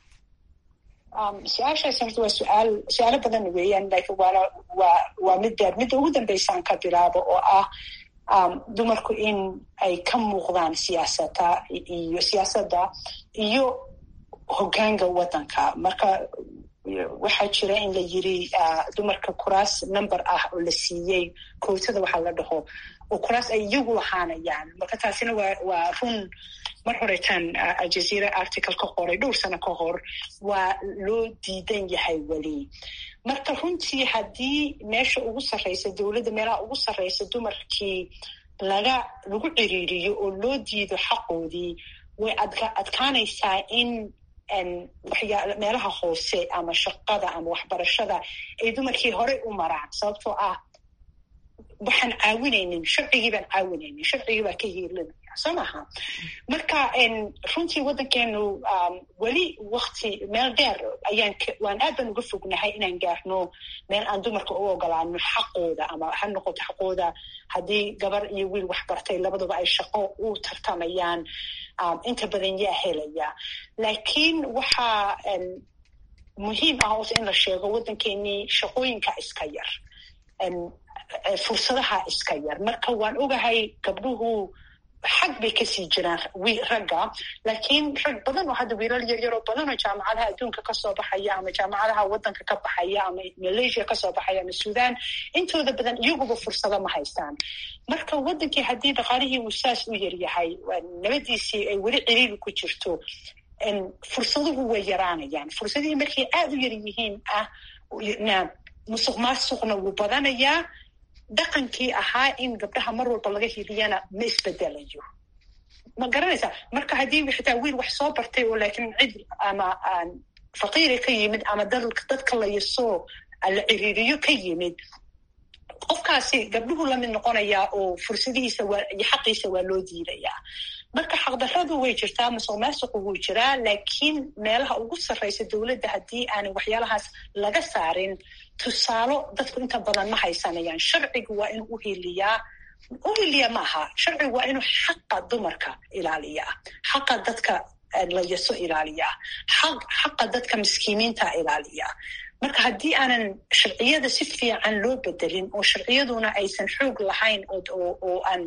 su-aashaas horta waa suaal su-aalo badan weeyaan lakin waana waa waa mid beer midda ugu dambeysaan ka bilaabo oo ah dumarku in ay ka muuqdaan siyaasada iyo siyaasadda iyo hoggaanka waddanka marka waxaa jira in la yiri dumarka kuraas number ah oo la siiyey kootada waxaa la dhaho oo kuraas ay iyagu lahaanayaan marka taasina waa waa run mar horeetaan aljazeera article ka qoray dhowr sano ka hor waa loo diidan yahay weli marka runtii haddii meesha ugu sarreysa dowladda meelaha ugu sarreysa dumarkii laga lagu ciriiriyo oo loo diido xaqoodii way adka adkaanaysaa in waxyaa meelaha hoose ama shaqada ama waxbarashada ay dumarkii horey u maraan sababtoo ah waxaan caawinaynin sharcigii baan caawinaynin sharcigii baa ka hiilinaya soo maha marka runtii waddankeenu weli wakti meel dheer ayaan waan aad baan uga fognahay inaan gaarno meel aan dumarka u ogolaano xaqooda ama ha noqoto xaqooda haddii gabar iyo wiil waxbartay labaduba ay shaqo u tartamayaan inta badan yaa helaya laakiin waxaa muhiim ah hoose in la sheego waddankeenii shaqooyinka iska yar fursadaha iska yar marka waan ogahay gabdhuhu xag bay kasii jiraan ragga laakiin rag badan oo hadda wiilal yaryaroo badan oo jaamacadaha adduunka kasoo baxaya ama jaamacadaha wadanka ka baxaya ama malaysia kasoo baxaya ama sudan intooda badan iyaguba fursado ma haystaan marka wadankii haddii dhaqaalihii uu saas u yaryahay nabadiisii ay weli ciriiri ku jirto fursaduhu way yaraanayaan fursadihii markay aada u yar yihiin ah musuq maasuqna wuu badanayaa dhaqankii ahaa in gabdhaha mar walba laga hiliyana ma isbedelayo ma garanaysaa marka haddii xitaa wiil wax soo bartay oo laakiin cid ama faqiira ka yimid ama dadka layasoo la ciriiriyo ka yimid qofkaasi gabdhuhu lamid noqonayaa oo fursadihiisa iyo xaqiisa waa loo diidayaa marka xaqdarradu way jirtaa musuq maasuqu wuu jiraa laakiin meelaha ugu sarraysa dowladda haddii aanay waxyaalahaas laga saarin tusaalo dadku inta badan ma haysanayaan sharcigu waa inuu uhiliyaa uhiliya maaha sharcigu waa inuu xaqa dumarka ilaaliyaa xaqa dadka layaso ilaaliyaa xaqa dadka miskiimiinta ilaaliyaa marka haddii aanan sharciyada si fiican loo bedelin oo sharciyaduna aysan xoog lahayn oo aan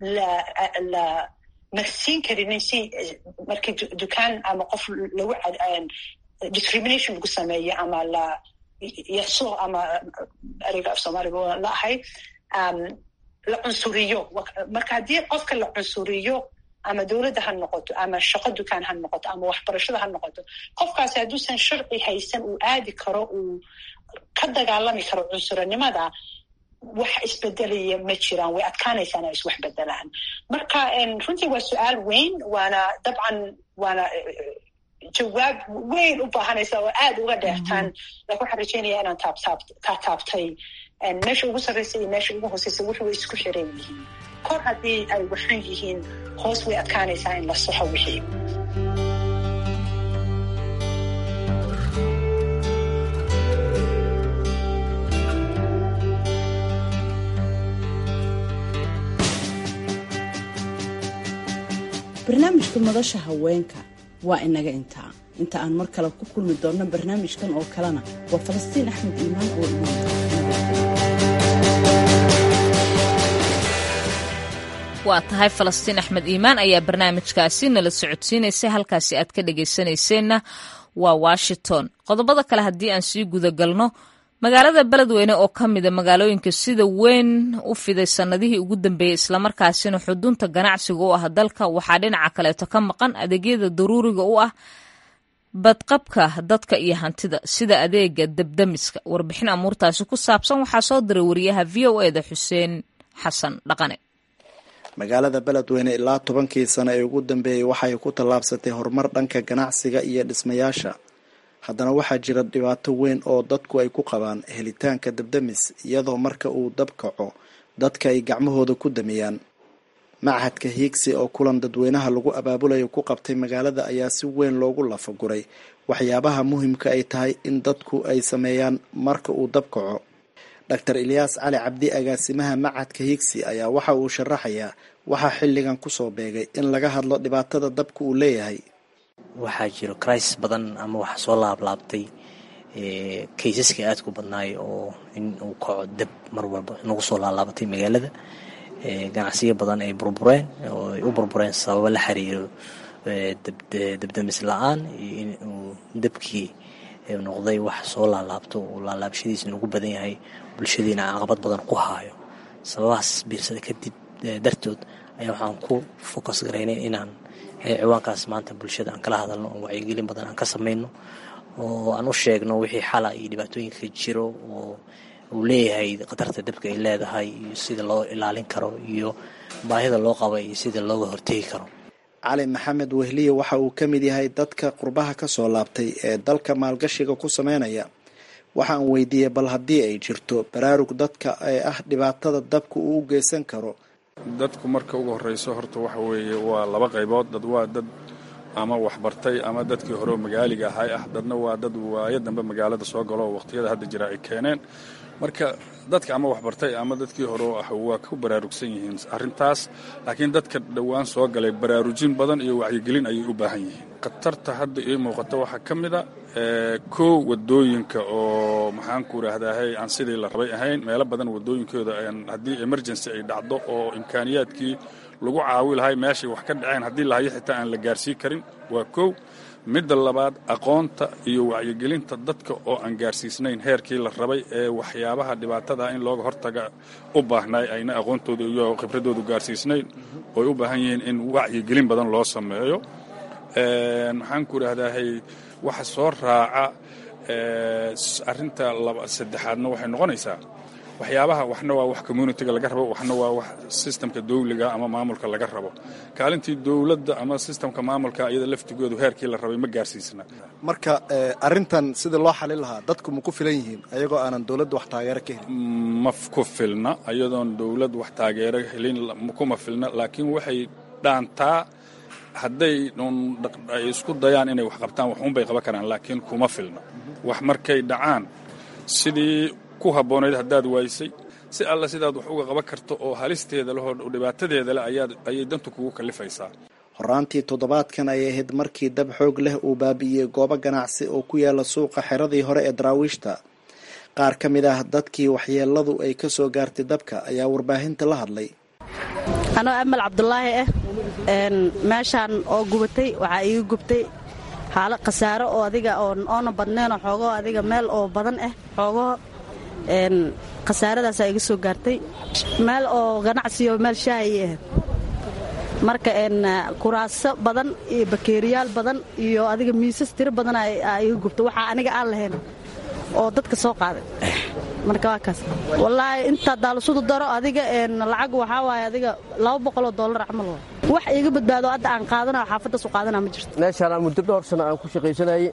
la marsiin karinin si markii dukaan ama qof lagu discrimination lagu sameeyo ama la yaso ama ereyga af soomaaliga la ahay la cunsuriyo marka haddii qofka la cunsuriyo ama dowladda ha noqoto ama shaqo dukaan ha noqoto ama waxbarashada ha noqoto qofkaasi hadduusan sharci haysan uu aadi karo uu ka dagaalami karo cunsuranimada wax isbedelaya ma jiraan way adkaanaysaa inay iswax bedelaan marka runtii waa su-aal weyn waana dabcan waana jawaab weyn u baahanaysa oo aada uga dheertaan lakin waxaan rajeynaya inaan taa taabtay meesha ugu sarreysa iyo meesha ugu hooseysa wuxu way isku xiran yihiin kor haddii ay waxan yihiin hoos way adkaanaysaa in la soxo wixii barnaamijka madasha haweenka waa inaga intaa inta aan mar kale ku kulmi doonno barnaamijkan oo kalena waa falastiin axmed iimaan oo waa tahay falastiin axmed iimaan ayaa barnaamijkaasi nala socodsiinaysay halkaasi aad ka dhagaysanayseena waa washington qodobada kale haddii aan sii gudagalno magaalada beledweyne oo ka mida magaalooyinka sida weyn u fiday sannadihii ugu dambeeyey islamarkaasina xudunta ganacsiga u ah dalka waxaa dhinaca kaleeto ka maqan adeegyada daruuriga u ah badqabka dadka iyo hantida sida adeega debdemiska warbixin amuurtaasi ku saabsan waxaa soo diray wariyaha v o eda xuseen xasan dhaqane magaalada beledweyne ilaa tobankii sano ee ugu dambeeyey waxay ku tallaabsatay horumar dhanka ganacsiga iyo dhismayaasha haddana waxaa jira dhibaato weyn oo dadku ay ku qabaan helitaanka debdemis iyadoo marka uu dab kaco dadka ay gacmahooda ku damiyaan machadka hiigsi oo kulan dadweynaha lagu abaabulayo ku qabtay magaalada ayaa si weyn loogu lafaguray waxyaabaha muhimka ay tahay in dadku ay sameeyaan marka uu dab kaco doctor ilyaas cali cabdi agaasimaha machadka hiigsi ayaa waxa uu sharaxayaa waxaa xilligan kusoo beegay in laga hadlo dhibaatada dabka uu leeyahay waxaa jiro crisis badan ama waxa soo laablaabtay kaysaska aadku badnaay oo in uu kaco dab mar walba nagu soo laalaabatay magaalada ganacsiyo badan ay burbureen oo ay u burbureen sababo la xiriiro dabdamis la-aan iyo in uu dabkii noqday wax soo laalaabto oo laalaabashadiisa nagu badan yahay bulshadiina caqabad badan ku haayo sababahaas biirsada kadib dartood ayaa waxaan ku focus garaynay inaan ciwaankaas maanta bulshada aan kala hadalno oo wacyigelin badan aan ka samayno oo aan u sheegno wixii xala iyo dhibaatooyinka jiro oo uu leeyahay khatarta dabka ay leedahay iyo sida loo ilaalin karo iyo baahida loo qaba iyo sida looga hortegi karo cali maxamed wehliye waxa uu ka mid yahay dadka qurbaha ka soo laabtay ee dalka maalgashiga ku sameynaya waxaan weydiiyey bal haddii ay jirto baraarug dadka ee ah dhibaatada dabka uu u geysan karo dadku marka ugu horreyso horta waxa weeye waa laba qaybood dad waa dad ama waxbartay ama dadkii hore oo magaaliga ahay ah dadna waa dad waayo dambe magaalada soo galo oo waqhtiyada hadda jira ay keeneen marka dadka ama waxbartay ama dadkii hore ah waa ku baraarugsan yihiin arrintaas laakiin dadka dhowaan soo galay baraarujin badan iyo wacyigelin ayay u baahan yihiin khatarta hadda ii muuqata waxaa ka mid a kow wadooyinka oo maxaanku idhaahdahay aan sidii la rabay ahayn meelo badan wadooyinkooda haddii emergency ay dhacdo oo imkaaniyaadkii lagu caawi lahay meeshay wax ka dhaceen haddii lahayo xitaa aan la gaarsii karin waa kow midda labaad aqoonta iyo wacyigelinta dadka oo aan gaarsiisnayn heerkii la rabay ee waxyaabaha dhibaatada in looga hortaga u baahnay ayna aqoontooda iyo khibradoodu gaarsiisnayn ooy u baahan yihiin in wacyigelin badan loo sameeyo maxaanku idhaahdahay waxa soo raaca arrinta saddexaadna waxay noqonaysaa waxyaabaha waxna waa wax communitiga laga rabo waxna waa wax sistamka dawliga ama maamulka laga rabo kaalintii dowladda ama sistamka maamulka iyada laftigoodu heerkii la rabay ma gaarsiisna marka arrintan sidii loo xalin lahaa dadku ma ku filan yihiin ayagoo aanan dowladda wax taageero ka helin ma ku filna iyadoon dowladd wax taageero helin kuma filna laakiin waxay dhaantaa hadday ay isku dayaan inay wax qabtaan waxuunbay qaban karaan laakiin kuma filna wax markay dhacaan sidii ku habboonayd haddaad waysay si alla sidaad wax uga qaban karto oo halisteeda leh oo dhibaatadeeda leh ayay dantu kugu kallifaysaa horaantii toddobaadkan ayay ahayd markii dab xoog leh uu baabi'iyey goobo ganacsi oo ku yaala suuqa xeradii hore ee daraawiishta qaar ka mid ah dadkii waxyeeladu ay ka soo gaartay dabka ayaa warbaahinta la hadlay anoo amal cabdulaahi ah meeshaan oo gubatay waxaa iiga gubtay xaalo khasaaro oo adiga oona badneenoo xoogoo adiga meel oo badan ah xoogoo khasaaradaasaa iga soo gaartay meel oo ganacsiyo meel shaahayay ahayd marka kuraaso badan iyo bakeeriyaal badan iyo adiga miisas tiro badan aa iga gubta waxaa aniga aan lahayn oo dadka soo qaaday marka waa kaas wallaahi intaa daalisudu daro adiga lacag waxaa waaye adiga laba boqoloo dollar camal waa wax iiga badbaado hadda aan qaadanayo xaafaddaas u qaadanaa ma jirto meeshaan aan muddo dhowr sano aan ku shaqaysanayey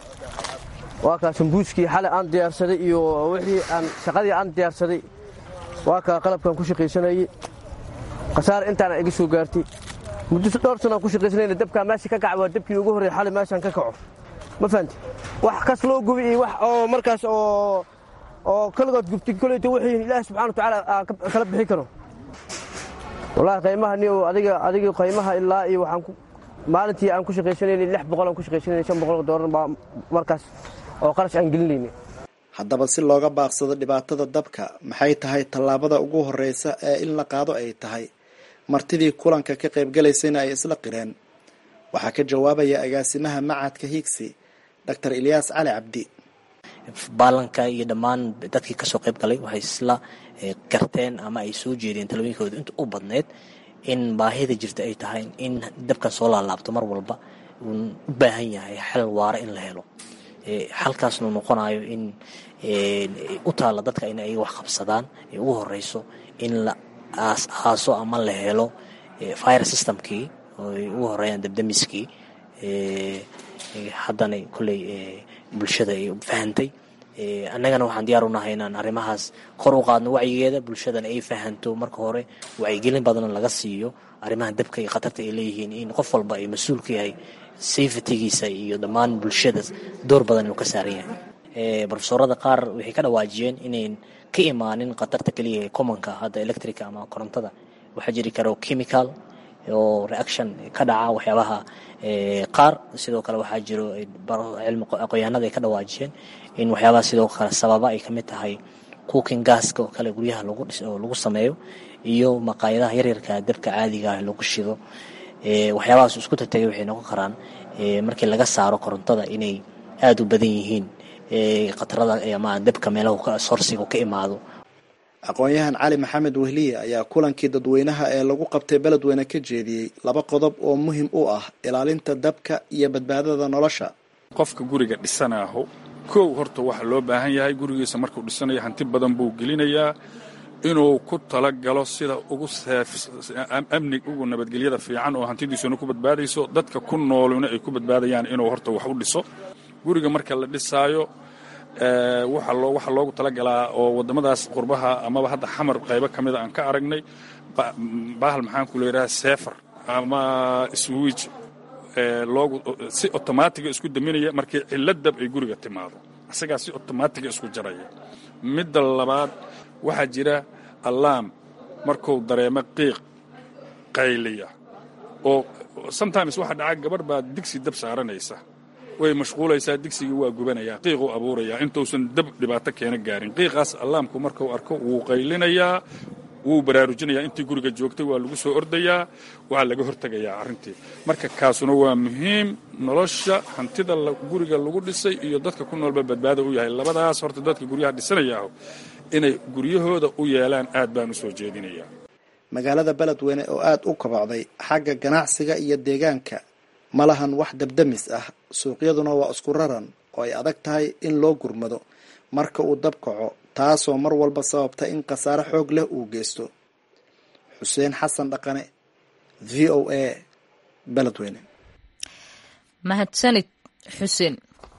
waa kaa sambuuskii xalay aan diyaarsaday iyo wixii aan shaqadii aan diyaarsaday waa kaa qalabkaan ku shaqaysanayey khasaare intaana iga soo gaartay muddo dhowr sano aan ku shaqaysanayna dabkaa meesha ka kaca waa dabkii ugu horreey xalay meeshaan ka kaco ma fahanti wax kas loo gubi iyo wax oo markaas oo oo kaligood gubtay koleyta wixii ilaahi subxana wa tacaala aan kala bixin karo wallaahi qaymaha ni adiga adiga qaymaha ilaa iyo waxaan maalintii aan ku shaqaysanaynay lix boqol aan ku shaqaysanaynay shan boqol doolar baa markaas oo qarash aan gelinaynay haddaba si looga baaqsado dhibaatada dabka maxay tahay tallaabada ugu horreysa ee in la qaado ay tahay martidii kulanka ka qaybgalaysayna ay isla qireen waxaa ka jawaabaya agaasimaha macadka hiigsi doctor ilyaas cali cabdi baalanka iyo dhammaan dadkii kasoo qayb galay waxay isla garteen ama ay soo jeedeen talooyinkooda inta u badneyd in baahida jirta ay tahay in dabkan soo laalaabto mar walba uun u baahan yahay xal waara in la helo xalkaasnu noqonayo in u taalla dadka in ay wax qabsadaan ee ugu horeyso in la aas aaso ama la helo fire systemkii oo ay ugu horeeyaan dabdamiskii haddana kolley bulshada ay fahantay annagana waxaan diyaar unahay inaan arrimahaas kor u qaadno wacyigeeda bulshadana ay fahanto marka hore wacyigelin badanna laga siiyo arrimaha dabka iyo khatarta ay leeyihiin in qof walba ay mas-uul ka yahay safetygiisa iyo dhammaan bulshada door badan inuu ka saaran yahay brofesorada qaar waxay ka dhawaajiyeen inayn ka imaanin khatarta keliya ee commonka hadda electrica ama korontada waxaa jiri karo chemical oo reaction ka dhaca waxyaabaha qaar sidoo kale waxaa jiro cilmi aqoyaanada ay ka dhawaajiyeen in waxyaabaha sidoo kale sababa ay kamid tahay cooking gaska oo kale guryaha lagu oo lagu sameeyo iyo maqaayadaha yaryarka dabka caadiga ah lagu shido waxyaabahaas isku tatagay waxay noqon karaan markii laga saaro korontada inay aada u badan yihiin khatarada ama dabka meelaha sorsiga ka imaado aqoon-yahan cali maxamed wehliye ayaa kulankii dadweynaha ee lagu qabtay beledweyne ka jeediyey laba qodob oo muhim u ah ilaalinta dabka iyo badbaadada nolosha qofka guriga dhisanaaho kow horta waxa loo baahan yahay gurigiisa markuu dhisanayo hanti badan buu gelinayaa inuu ku talagalo sida ugu amni ugu nabadgelyada fiican oo hantidiisuna ku badbaadayso dadka ku nooluna ay ku badbaadayaan inuu horta wax u dhiso guriga marka la dhisaayo waxa loogu talagalaa oo wadamadaas qurbaha amaba hadda xamar qaybo ka mida aan ka aragnay bahal maxaan ku leeyaha sefer ama swij loogu si otomaatiga isku daminaya markii cilo dab ay guriga timaado isagaa si otomaatiga isku jaraya midda labaad waxaa jira allaam markuu dareemo qiiq qayliya oo sometimes waxaa dhaca gabadh baa digsi dab saaranaysa way mashquulaysaa digsigii waa gubanayaa qiiquu abuurayaa intuusan dab dhibaato keena gaarin qiiqaas allaamku markuu arko wuu qaylinayaa wuu baraarujinayaa intii guriga joogtay waa lagu soo ordayaa waa laga hortegayaa arrintii marka kaasuna waa muhiim nolosha hantida guriga lagu dhisay iyo dadka ku noolba badbaada u yahay labadaas horta dadka guryaha dhisanayaaho inay guryahooda u yeelaan aad baan u soo jeedinayaa magaalada beledweyne oo aada u kobocday xagga ganacsiga iyo deegaanka ma lahan wax dabdamis ah suuqyaduna waa isku raran oo ay adag tahay in loo gurmado marka uu dab kaco taasoo mar walba sababta in khasaare xoog leh uu geysto xuseen xasan dhaqane v o a beledweyne mahadsanid xuseen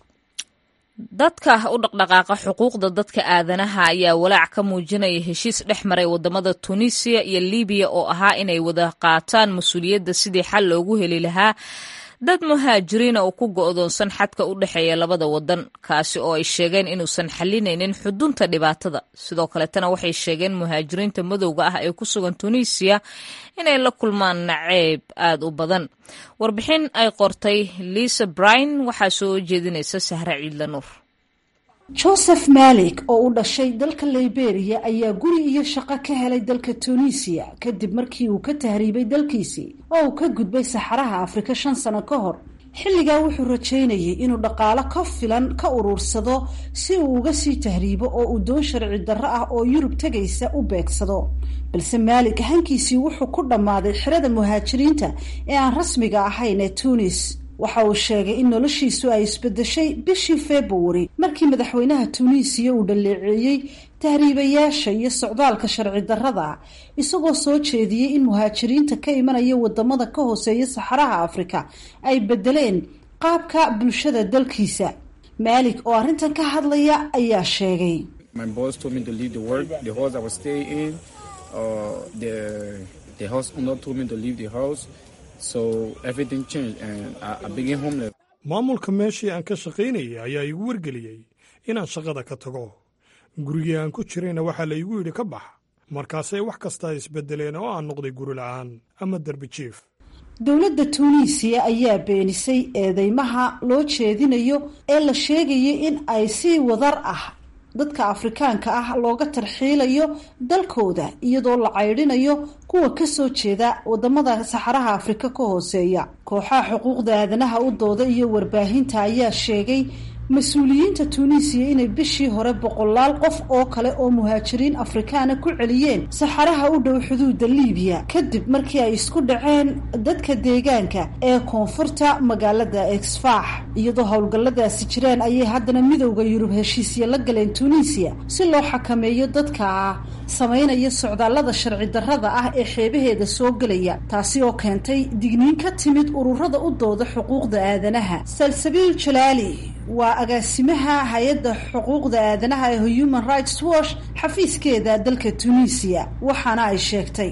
dadka u dhaqdhaqaaqa xuquuqda dadka aadanaha ayaa walaac ka muujinaya heshiis dhex maray wadamada tunisiya iyo libiya oo ahaa inay wada qaataan mas-uuliyadda sidii xal loogu heli lahaa dad muhaajiriina oo ku go'doonsan xadka u dhexeeya labada wadan kaasi oo ay sheegeen inuusan xalinaynin xudunta dhibaatada sidoo kaletana waxay sheegeen muhaajiriinta madowga ah ee ku sugan tunisiya inay la kulmaan naceeb aada u badan warbixin ay qortay lisa brine waxaa soo jeedinaysa sahre ciidla nuur joseph malik oo u dhashay dalka liberia ayaa guri iyo shaqo ka helay dalka tunisiya kadib markii uu ka tahriibay dalkiisii oo uu ka gudbay saxaraha afrika shan sano ka hor xilligaa wuxuu rajaynayay inuu dhaqaalo ka filan ka uruursado si uu uga sii tahriibo oo uu doon sharci darro ah oo yurub tegaysa u beegsado balse maalik hankiisii wuxuu ku dhammaaday xirada muhaajiriinta ee aan rasmiga ahayn ee tunis waxa uu sheegay in noloshiisu ay isbedeshay bishii februari markii madaxweynaha tuuniisiya uu dhaleeceeyey tahriibayaasha iyo socdaalka sharci darrada isagoo soo jeediyey in muhaajiriinta ka imanaya wadamada ka hooseeya saxaraha afrika ay bedeleen qaabka bulshada dalkiisa maalik oo arrintan ka hadlaya ayaa sheegay maamulka meeshii aan ka shaqaynayay ayaa iigu wargeliyey inaan shaqada ka tago gurigii aan ku jirayna waxaa la iigu yidhi ka bax markaasay wax kastaa isbedeleen oo aan noqday guri la'aan ama derbi jiif dowladda tuuniisiya ayaa beenisay eedeymaha loo jeedinayo ee la sheegayay in ay si wadar ah dadka afrikaanka ah looga tarxiilayo dalkooda iyadoo la caydhinayo kuwa kasoo jeeda wadamada saxaraha afrika ka hooseeya kooxaha xuquuqda aadanaha u dooda iyo warbaahinta ayaa sheegay mas-uuliyiinta tuuniisiya inay bishii hore boqolaal qof oo kale oo muhaajiriin afrikaana ku celiyeen saxaraha u dhow xuduudda liibiya kadib markii ay isku dhaceen dadka deegaanka ee koonfurta magaalada exfax iyadoo howlgalladaasi jiraan ayay haddana midowda yurub heshiisya la galeen tuuniisiya si loo xakameeyo dadka samaynaya socdaallada sharci darrada ah ee xeebaheeda soo gelaya taasi oo keentay digniin ka timid ururada u dooda xuquuqda aadanaha salsabiil jalaali waa agaasimaha hay-adda xuquuqda aadanaha ee human rights watch xafiiskeeda dalka tunisiya waxaana ay sheegtay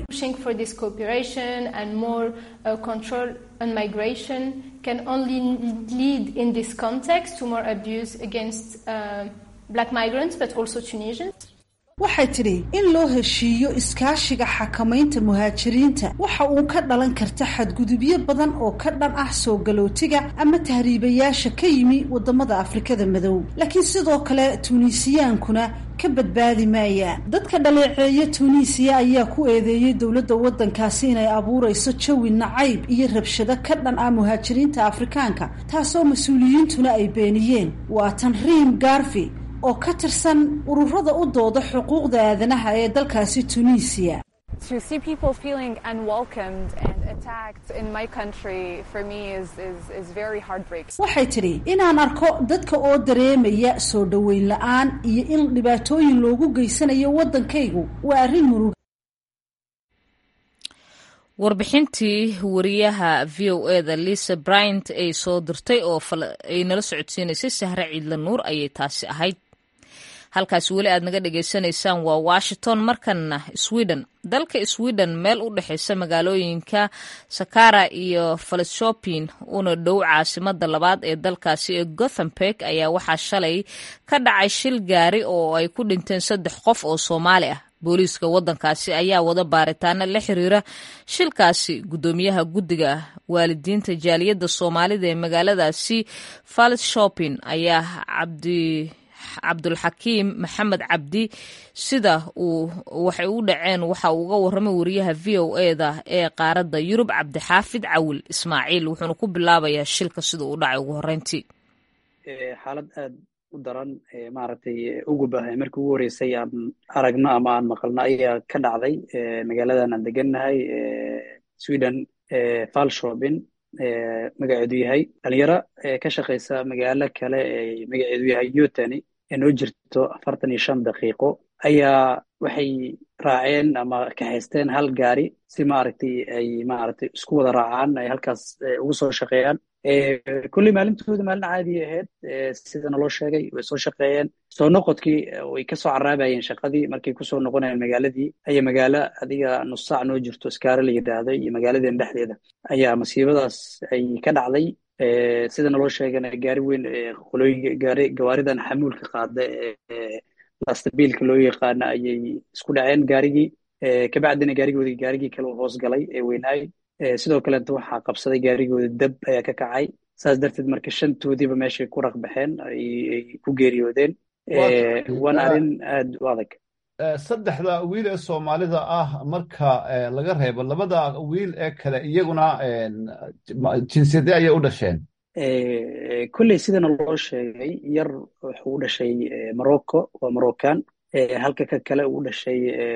can only lead in this context to more abuse against uh, black migrants but also Tunisians. waxay tidhi in loo heshiiyo iskaashiga xakamaynta muhaajiriinta waxa uu ka dhalan karta xadgudubyo badan oo ka dhan ah soo galootiga ama tahriibayaasha ka yimi wadamada afrikada madow laakiin sidoo kale tuuniisiyaankuna ka badbaadi maayaan dadka dhaleeceeya tuuniisiya ayaa ku eedeeyey dowladda waddankaasi inay abuurayso jawi nacayb iyo rabshado ka dhan ah muhaajiriinta afrikaanka taasoo mas-uuliyiintuna ay beeniyeen waa tan riim garvi oo ka tirsan ururada u dooda xuquuqda aadanaha ee dalkaasi tunisiya waxay tidhi inaan arko dadka oo dareemaya soo dhoweyn la-aan iyo in dhibaatooyin loogu geysanayo waddankaygu waa arrin murug warbixintii wariyaha v o e da lisa bryant ay soo dirtay oo ay nala socodsiinaysay sahre ciidla nuur ayay taasi ahayd halkaas weli aad naga dhagaysanaysaan waa washington markanna sweden dalka sweden meel u dhexeysa magaalooyinka sakara iyo falshopin una dhow caasimada labaad ee dalkaasi ee gothenburg ayaa waxaa shalay ka dhacay shil gaari oo ay ku dhinteen saddex qof oo soomaali ah booliiska wadankaasi ayaa wada baaritaano la xiriira shilkaasi guddoomiyaha guddiga waalidiinta jaaliyadda soomaalida ee magaaladaasi falshopin ayaa cabdi cabdulxakiim maxamed cabdi sida uu waxay u dhaceen waxa uu uga warramay wariyaha v o eda ee qaaradda yurub cabdixaafid cawil ismaaciil wuxuuna ku bilaabayaa shilka sida uu dhacay ugu horreyntii xaalad aad u daran maaragtay ugu bahay markii ugu horreysay aan aragno ama aan maqalno ayaa ka dhacday magaaladan aan degannahay sweden falshopin magaceedu yahay dhalinyaro ka shaqaysa magaalo kale ee magaceedu yahay yotani ee noo jirto afartan iyo shan daqiiqo ayaa waxay raaceen ama kaxaysteen hal gaari si maaragtay ay maaragtay isku wada raacaan ay halkaas ugu soo shaqeeyaan kulley maalintooda maalin caadi ahayd sidana loo sheegay way soo shaqeeyeen soo noqodkii way kasoo caraabayeen shaqadii markay kusoo noqonayeen magaaladii ayaa magaalo adiga nus saac noo jirto iskaare la yidhaahdo iyo magaaladeen dhexdeeda ayaa masiibadaas ay ka dhacday sidana loo sheegana gaari weyn qolooyinka gaari gawaaridan xamuulka qaada ee lastabiilka loo yaqaana ayay isku dhaceen gaarigii kabacdina gaarigoodii gaarigii kale u hoos galay ee weynaay sidoo kaleeta waxaa qabsaday gaarigooda dab ayaa ka kacay saas darteed marka shantoodiiba meeshay ku raqbaxeen ay ku geeriyoodeen waana arrin aad u adag saddexda wiil ee soomaalida ah marka laga reebo labada wiil ee kale iyaguna jinsiyadee ayay u dhasheen kolley sidana loo sheegay yar wuxuu u dhashay morocco waa moroccan halka ka kale uu dhashay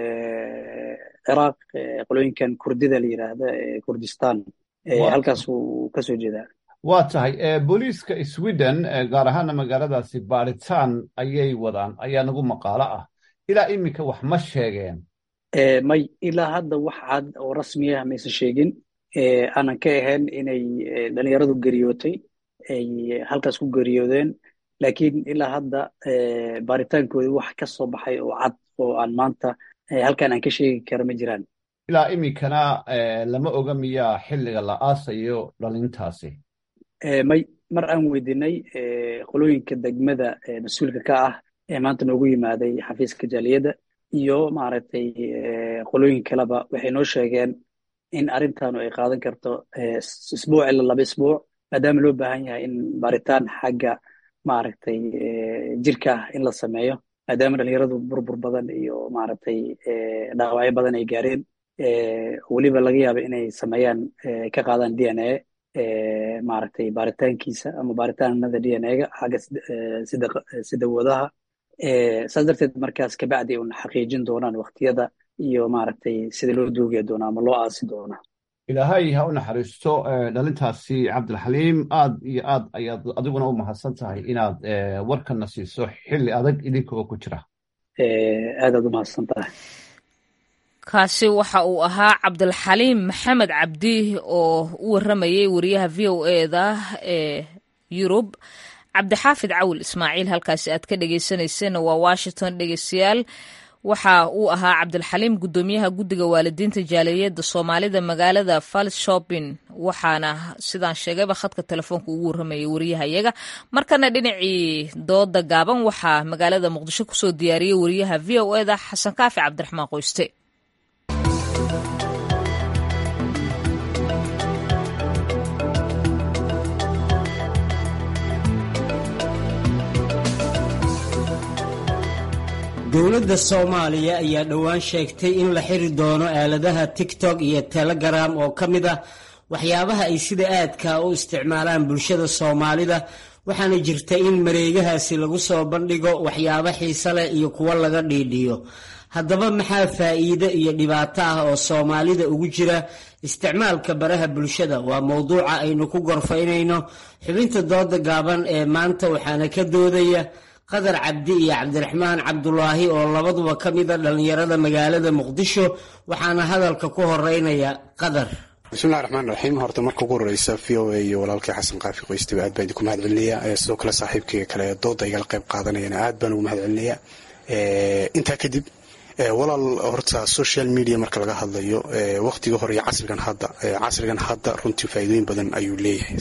ciraaq qolooyinkan kurdida la yidhaahda kurdistan halkaas uu kasoo jeedaa waa tahay booliiska sweden gaar ahaana magaaladaasi baaritaan ayay wadaan ayaa nagu maqaalo ah ilaa iminka wax ma sheegeen may ilaa hadda wax cad oo rasmi ah maysan sheegin aanan ka ahayn inay dhalinyaradu geriyootay ay halkaas ku geriyoodeen laakiin ilaa hadda baaritaankoodii wax ka soo baxay oo cad oo aan maanta halkan aan ka sheegi kara ma jiraan ilaa iminkana lama oga miyaa xilliga la aasayo dhalintaasi may mar aan weydiinay qolooyinka degmada mas-uulka ka ah ee maanta noogu yimaaday xafiiska jaaliyadda iyo maaragtay qolooyin kaleba waxay noo sheegeen in arrintaanu ay qaadan karto isbuuc ilaa laba isbuuc maadaama loo baahan yahay in baaritaan xagga maaragtay jirka ah in la sameeyo maadaama dhalinyaradu burbur badan iyo maaragtay dhaawacyo badan ay gaareen weliba laga yaaba inay sameeyaan ka qaadaan d n a maaragtay baaritaankiisa ama baaritaanada d n a-ga xagga sida wadaha saas darteed markaas kabacdi un xaqiijin doonaan waktiyada iyo maaragtay sida loo duugaya doona ama loo aasi doona ilaahay ha u naxariisto dhalintaasi cabdilxaliim aad iyo aad ayaad adiguna u mahadsan tahay inaad warkana siiso xilli adag idinka oo ku jira aadaad u mahadsan tahay kaasi waxa uu ahaa cabdilxaliim maxamed cabdi oo u warramayay wariyaha v o eda ee yurub cabdixaafid cawil ismaaciil halkaasi aad ka dhegeysaneyseen waa washington dhegeystayaal waxa uu ahaa cabdilxaliim guddoomiyaha guddiga waalidiinta jaaliyadda soomaalida magaalada falshopin waxaana sidaan sheegayba khadka telefoonka ugu warramayay wariyahayaga markana dhinacii dooda gaaban waxaa magaalada muqdisho kusoo diyaariyey wariyaha v o eda xasan kaafi cabdiraxmaan qoyste dowladda soomaaliya ayaa dhowaan sheegtay in la xiri doono aaladaha tigtok iyo telegram oo ka mid ah waxyaabaha ay sida aadka u isticmaalaan bulshada soomaalida waxaana jirta in mareegahaasi lagu soo bandhigo waxyaabo xiise leh iyo kuwo laga dhiidhiyo haddaba maxaa faa'iide iyo dhibaato ah oo soomaalida ugu jira isticmaalka baraha bulshada waa mowduuca aynu ku gorfaynayno xubinta dooda gaaban ee maanta waxaana ka doodaya qadar cabdi iyo cabdiraxmaan cabdulaahi oo labaduba ka mida dhallinyarada magaalada muqdisho waxaana hadalka ku horeynaya qadar bismillahi raxmaan raxiim horta marka ugu horeysa v o a iyo walaalkii xasan kaafi qoystiba aad baan idinku mahad celinaya sidoo kale saaxiibkayga kale dooda igala qayb qaadanayana aad baan ugu mahad celinaya intaa kadib walaal horta social media marka laga hadlayo waqtiga hore iyo casrigan hadda casrigan hadda runtii faa'iidooyin badan ayuu leeyahay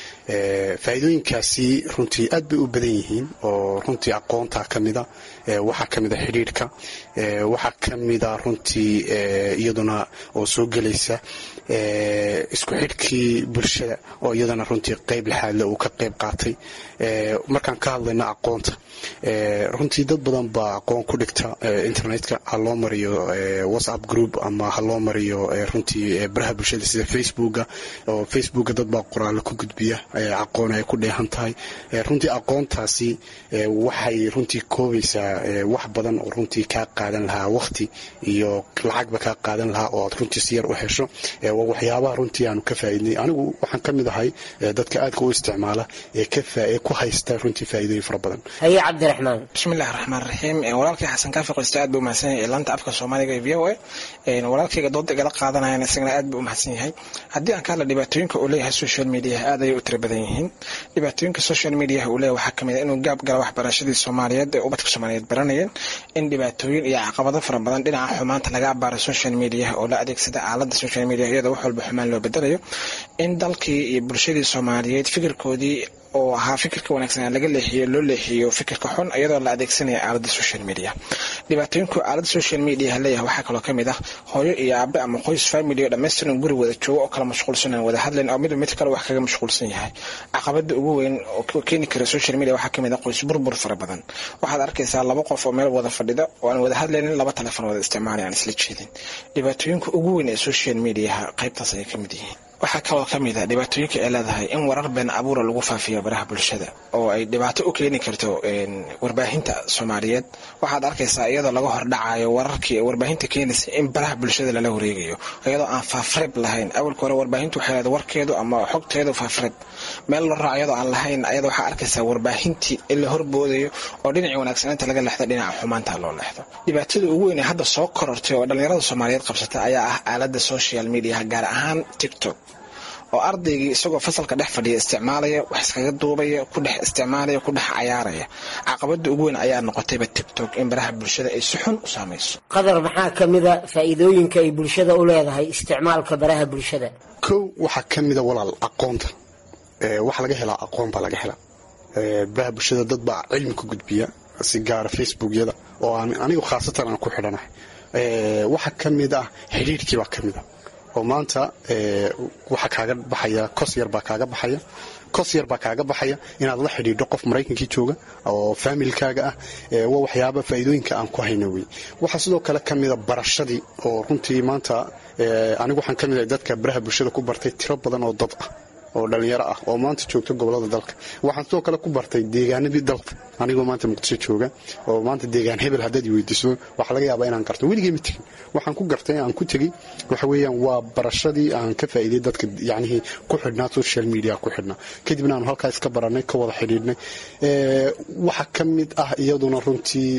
faa'iidooyinkaasi runtii aad bay u badan yihiin oo runtii aqoonta ka mida waxaa ka mida xidhiidhka waxaa ka mida runtii iyaduna oo soo gelaysa isku xidhkii bulshada oo iyadana runtii qayb lixaadle uu ka qayb qaatay markaan ka hadlayno aqoonta runtii dad badan baa aqoon ku dhigta internetka ha loo mariyo whatsapp group ama ha loo mariyo runtii baraha bulshada sida facebooka oo facebooka dad baa qoraallo ku gudbiya aqoon ay ku dheehan tahay runtii aqoontaasi waxay runtii koobaysaa wax badan oo runtii kaa qaadan lahaa waqti iyo lacagba kaa qaadan lahaa oo aad runtii si yar u hesho waa waxyaabaha runtii aanu ka faa'iidnay anigu waxaan ka mid ahay dadka aadka u isticmaala ee ku haysta runtii faa'iidooyin fara badan haye cabdiraxmaan bismillahi raxmaan raxiim walaalkay xasan kaafi qoyste aad buu umahadsan yahay laanta afka soomaaliga ee v o a walaalkayga dooda igala qaadanayana isagana aad buu umahadsan yahay haddii aan ka hadla dhibaatooyinka uu leeyahay social mediaha aad ayay u tira badan yihiin dhibaatooyinka social mediaha uu leeyahay waxaa kamid a inuu gaab gala waxbarashadii soomaaliyeed ee ubadka soomaaliyeed baranayeen in dhibaatooyin iyo caqabado fara badan dhinaca xumaanta laga abaaro social mediaha oo la adeegsada aalada social media iyadoo wax walba xumaan loo bedelayo in dalkii iyo bulshadii soomaaliyeed fikirkoodii oo ahaa fikirka wanaagsan laga leexiyo loo leexiyo fikirka xun iyadoo la adeegsanaya aalada social media dhibaatooyinku aalada social media leeyahay waxaa kaloo kamid ah hooyo iyo aabe ama qoys family oo dhammaystiran guri wada joogo oo kala mashquulsan wada hadlayn oo midba mid kale wax kaga mashquulsan yahay caqabada ugu weyn oo keeni kara social media waxaa kamid ah qoys burbur fara badan waxaad arkaysaa laba qof oo meel wada fadhida oo aan wada hadlaynin laba telefon wada isticmaalay aan isla jeedin dhibaatooyinka ugu weyn ee social mediaha qaybtaas ayay kamid yihiin waxaa kaloo ka mid a dhibaatooyinka ay leedahay in warar been abuura lagu faafiyo baraha bulshada oo ay dhibaato u keeni karto warbaahinta soomaaliyeed waxaad arkaysaa iyadoo laga hordhacayo wararkii warbaahinta keenaysa in baraha bulshada lala wareegayo iyadoo aan faafreeb lahayn awalka hore warbaahintu waxay leedahay warkeedu ama xogteedu faafreeb meel la raaco iyadoo aan lahayn ayada waxaa arkaysaa warbaahintii in la horboodayo oo dhinacii wanaagsanaanta laga leexdo dhinaca xumaanta loo leexdo dhibaatada ugu weyn ee hadda soo korortay oo dhallinyarada soomaaliyeed qabsata ayaa ah aalada social mediaha gaar ahaan tiktok oo ardaygii isagoo fasalka dhex fadhiya isticmaalaya wax iskaga duubaya ku dhex isticmaalaya ku dhex cayaaraya caqabada ugu weyn ayaa noqotayba tiktok in baraha bulshada ay si xun u saamayso qadar maxaa ka mida faa'iidooyinka ay bulshada u leedahay isticmaalka baraha bulshada kow waxaa ka mida walaal aqoonta waxa laga helaa aqoon baa laga helaa baraha bulshada dad baa cilmi ku gudbiya si gaara facebookyada oo aan anigu khaasatan aan ku xidhanahay waxaa ka mid ah xidhiirhkii baa ka mid a oo maanta waxaa kaaga baxaya kos yar baa kaaga baxaya kos yar baa kaaga baxaya inaad la xidhiidho qof maraykankii jooga oo faamilkaaga ah waa waxyaaba faa'iidooyinka aan ku hayno wey waxaa sidoo kale ka mida barashadii oo runtii maanta anigu waxaan ka mid ahay dadka baraha bulshada ku bartay tiro badan oo dad ah oo dhalinyaro ah oo maanta joogta gobolada dalka waxaan sidoo kale ku bartay deegaanadii dalka anigoo maanta muqdisho jooga oo maanta deegaan hebel haddaad i weydiiso waxaa laga yaabaa inaan garto weligay ma tegin waxaan ku gartay aan ku tegey waxa weeyaan waa barashadii aan ka faa'iiday dadka yacnihii ku xidhnaa social media ku xidhnaa kadibna aanu halkaa iska barannay ka wada xidhiidhnay waxaa ka mid ah iyaduna runtii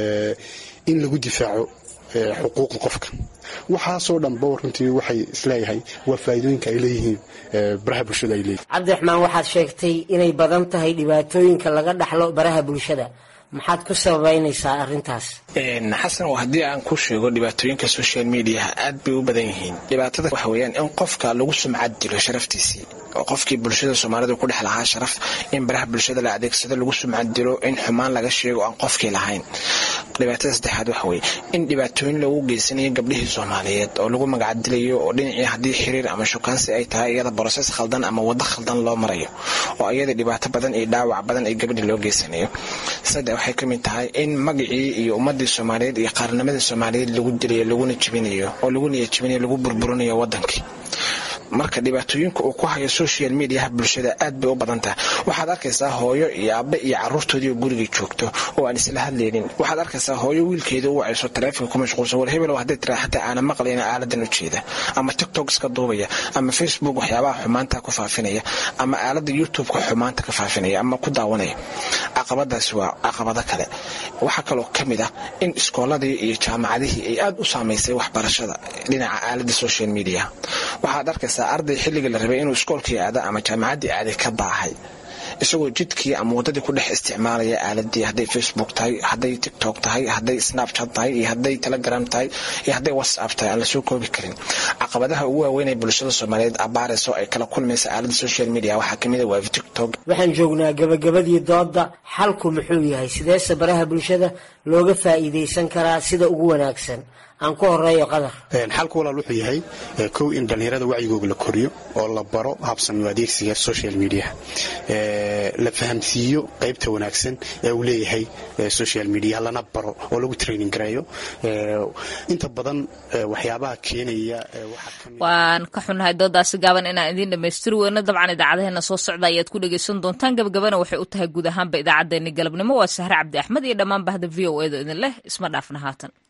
in lagu difaaco xuquuqda qofka waxaasoo dhanba runtii waxay isleeyahay waa faa'iidooyinka ay leeyihiin baraha bulshada ay leeyihin cabdiraxmaan waxaad sheegtay inay badan tahay dhibaatooyinka laga dhaxlo baraha bulshada maxaad ku sababaynaysaa arrintaas xasan oo haddii aan ku sheego dhibaatooyinka social mediaha aad bay u badan yihiin dhibaatada waxa weeyaan in qofka lagu sumcad dilo sharaftiisii oo qofkii bulshada soomaalida ku dhex lahaa sharaf in baraha bulshada la adeegsado lagu sumcad dilo in xumaan laga sheego aan qofkii lahayn dhibaatada saddexaad waxa weeye in dhibaatooyin loogu geysanayo gabdhihii soomaaliyeed oo lagu magacdilayo oo dhinacii haddii xiriir ama shukaansi ay tahay iyada broses khaldan ama waddo khaldan loo marayo oo iyada dhibaato badan iyo dhaawac badan ay gabdhi loo geysanayo saddex waxay ka mid tahay in magacii iyo ummadii soomaaliyeed iyo qaarnimadii soomaaliyeed lagu dilayo laguna jibinayo oo lagu niya jibinayo lagu burburinayo wadankii marka dhibaatooyinka uu ku hayo social mediaha bulshada aad bay u badan tahay waxaad arkaysaa hooyo iyo aabe iyo caruurtoodii oo gurigii joogto oo aan isla hadlaynin waxaad arkaysaa hooyo wiilkeeda u wacayso taleefonka ku mashquulsan war hebel hadday tiraa xataa aana maqlayna aaladan u jeeda ama tiktok iska duubaya ama facebook waxyaabaha xumaanta ku faafinaya ama aalada youtube-ka xumaanta ka faafinaya ama ku daawanaya caqabadaasi waa caqabado kale waxaa kaloo ka mid ah in iskooladii iyo jaamacadihii ay aad u saamaysay waxbarashada dhinaca aalada social media waxaad arkaysaa arday xilligii la rabay inuu iskoolkii aada ama jaamacaddii aaday ka baahay isagoo jidkii ama wadadii ku dhex isticmaalaya aaladii hadday facebook tahay hadday tiktok tahay hadday snapchat tahay iyo hadday telegram tahay iyo hadday whatsapp tahay aan lasoo koobi karin caqabadaha ugu waaweyn ee bulshada soomaaliyeed abaarayso ay kala kulmaysa aalada social media waxaa kamid a waa tiktok waxaan joognaa gabagabadii dooda xalku muxuu yahay sideese baraha bulshada looga faa'iidaysan karaa sida ugu wanaagsan aan ku horeeyo qadar xalku walaal wuxuu yahay kow in dhallinyarada wacyigooga la koriyo oo la baro habsami adeegsiga social media la fahamsiiyo qaybta wanaagsan ee uu leeyahay social media lana baro oo lagu training gareeyo inta badan waxyaabaha keenaya waan ka xunnahay doodaasi gaaban inaan idiin dhammaystiri weyno dabcan idaacadeheena soo socda ayaad ku dhegaysan doontaan gabagabana waxay u tahay guud ahaanba idaacaddeenni galabnimo waa sahre cabdi axmed iyo dhammaan bahda v o edo idin leh isma dhaafna haatan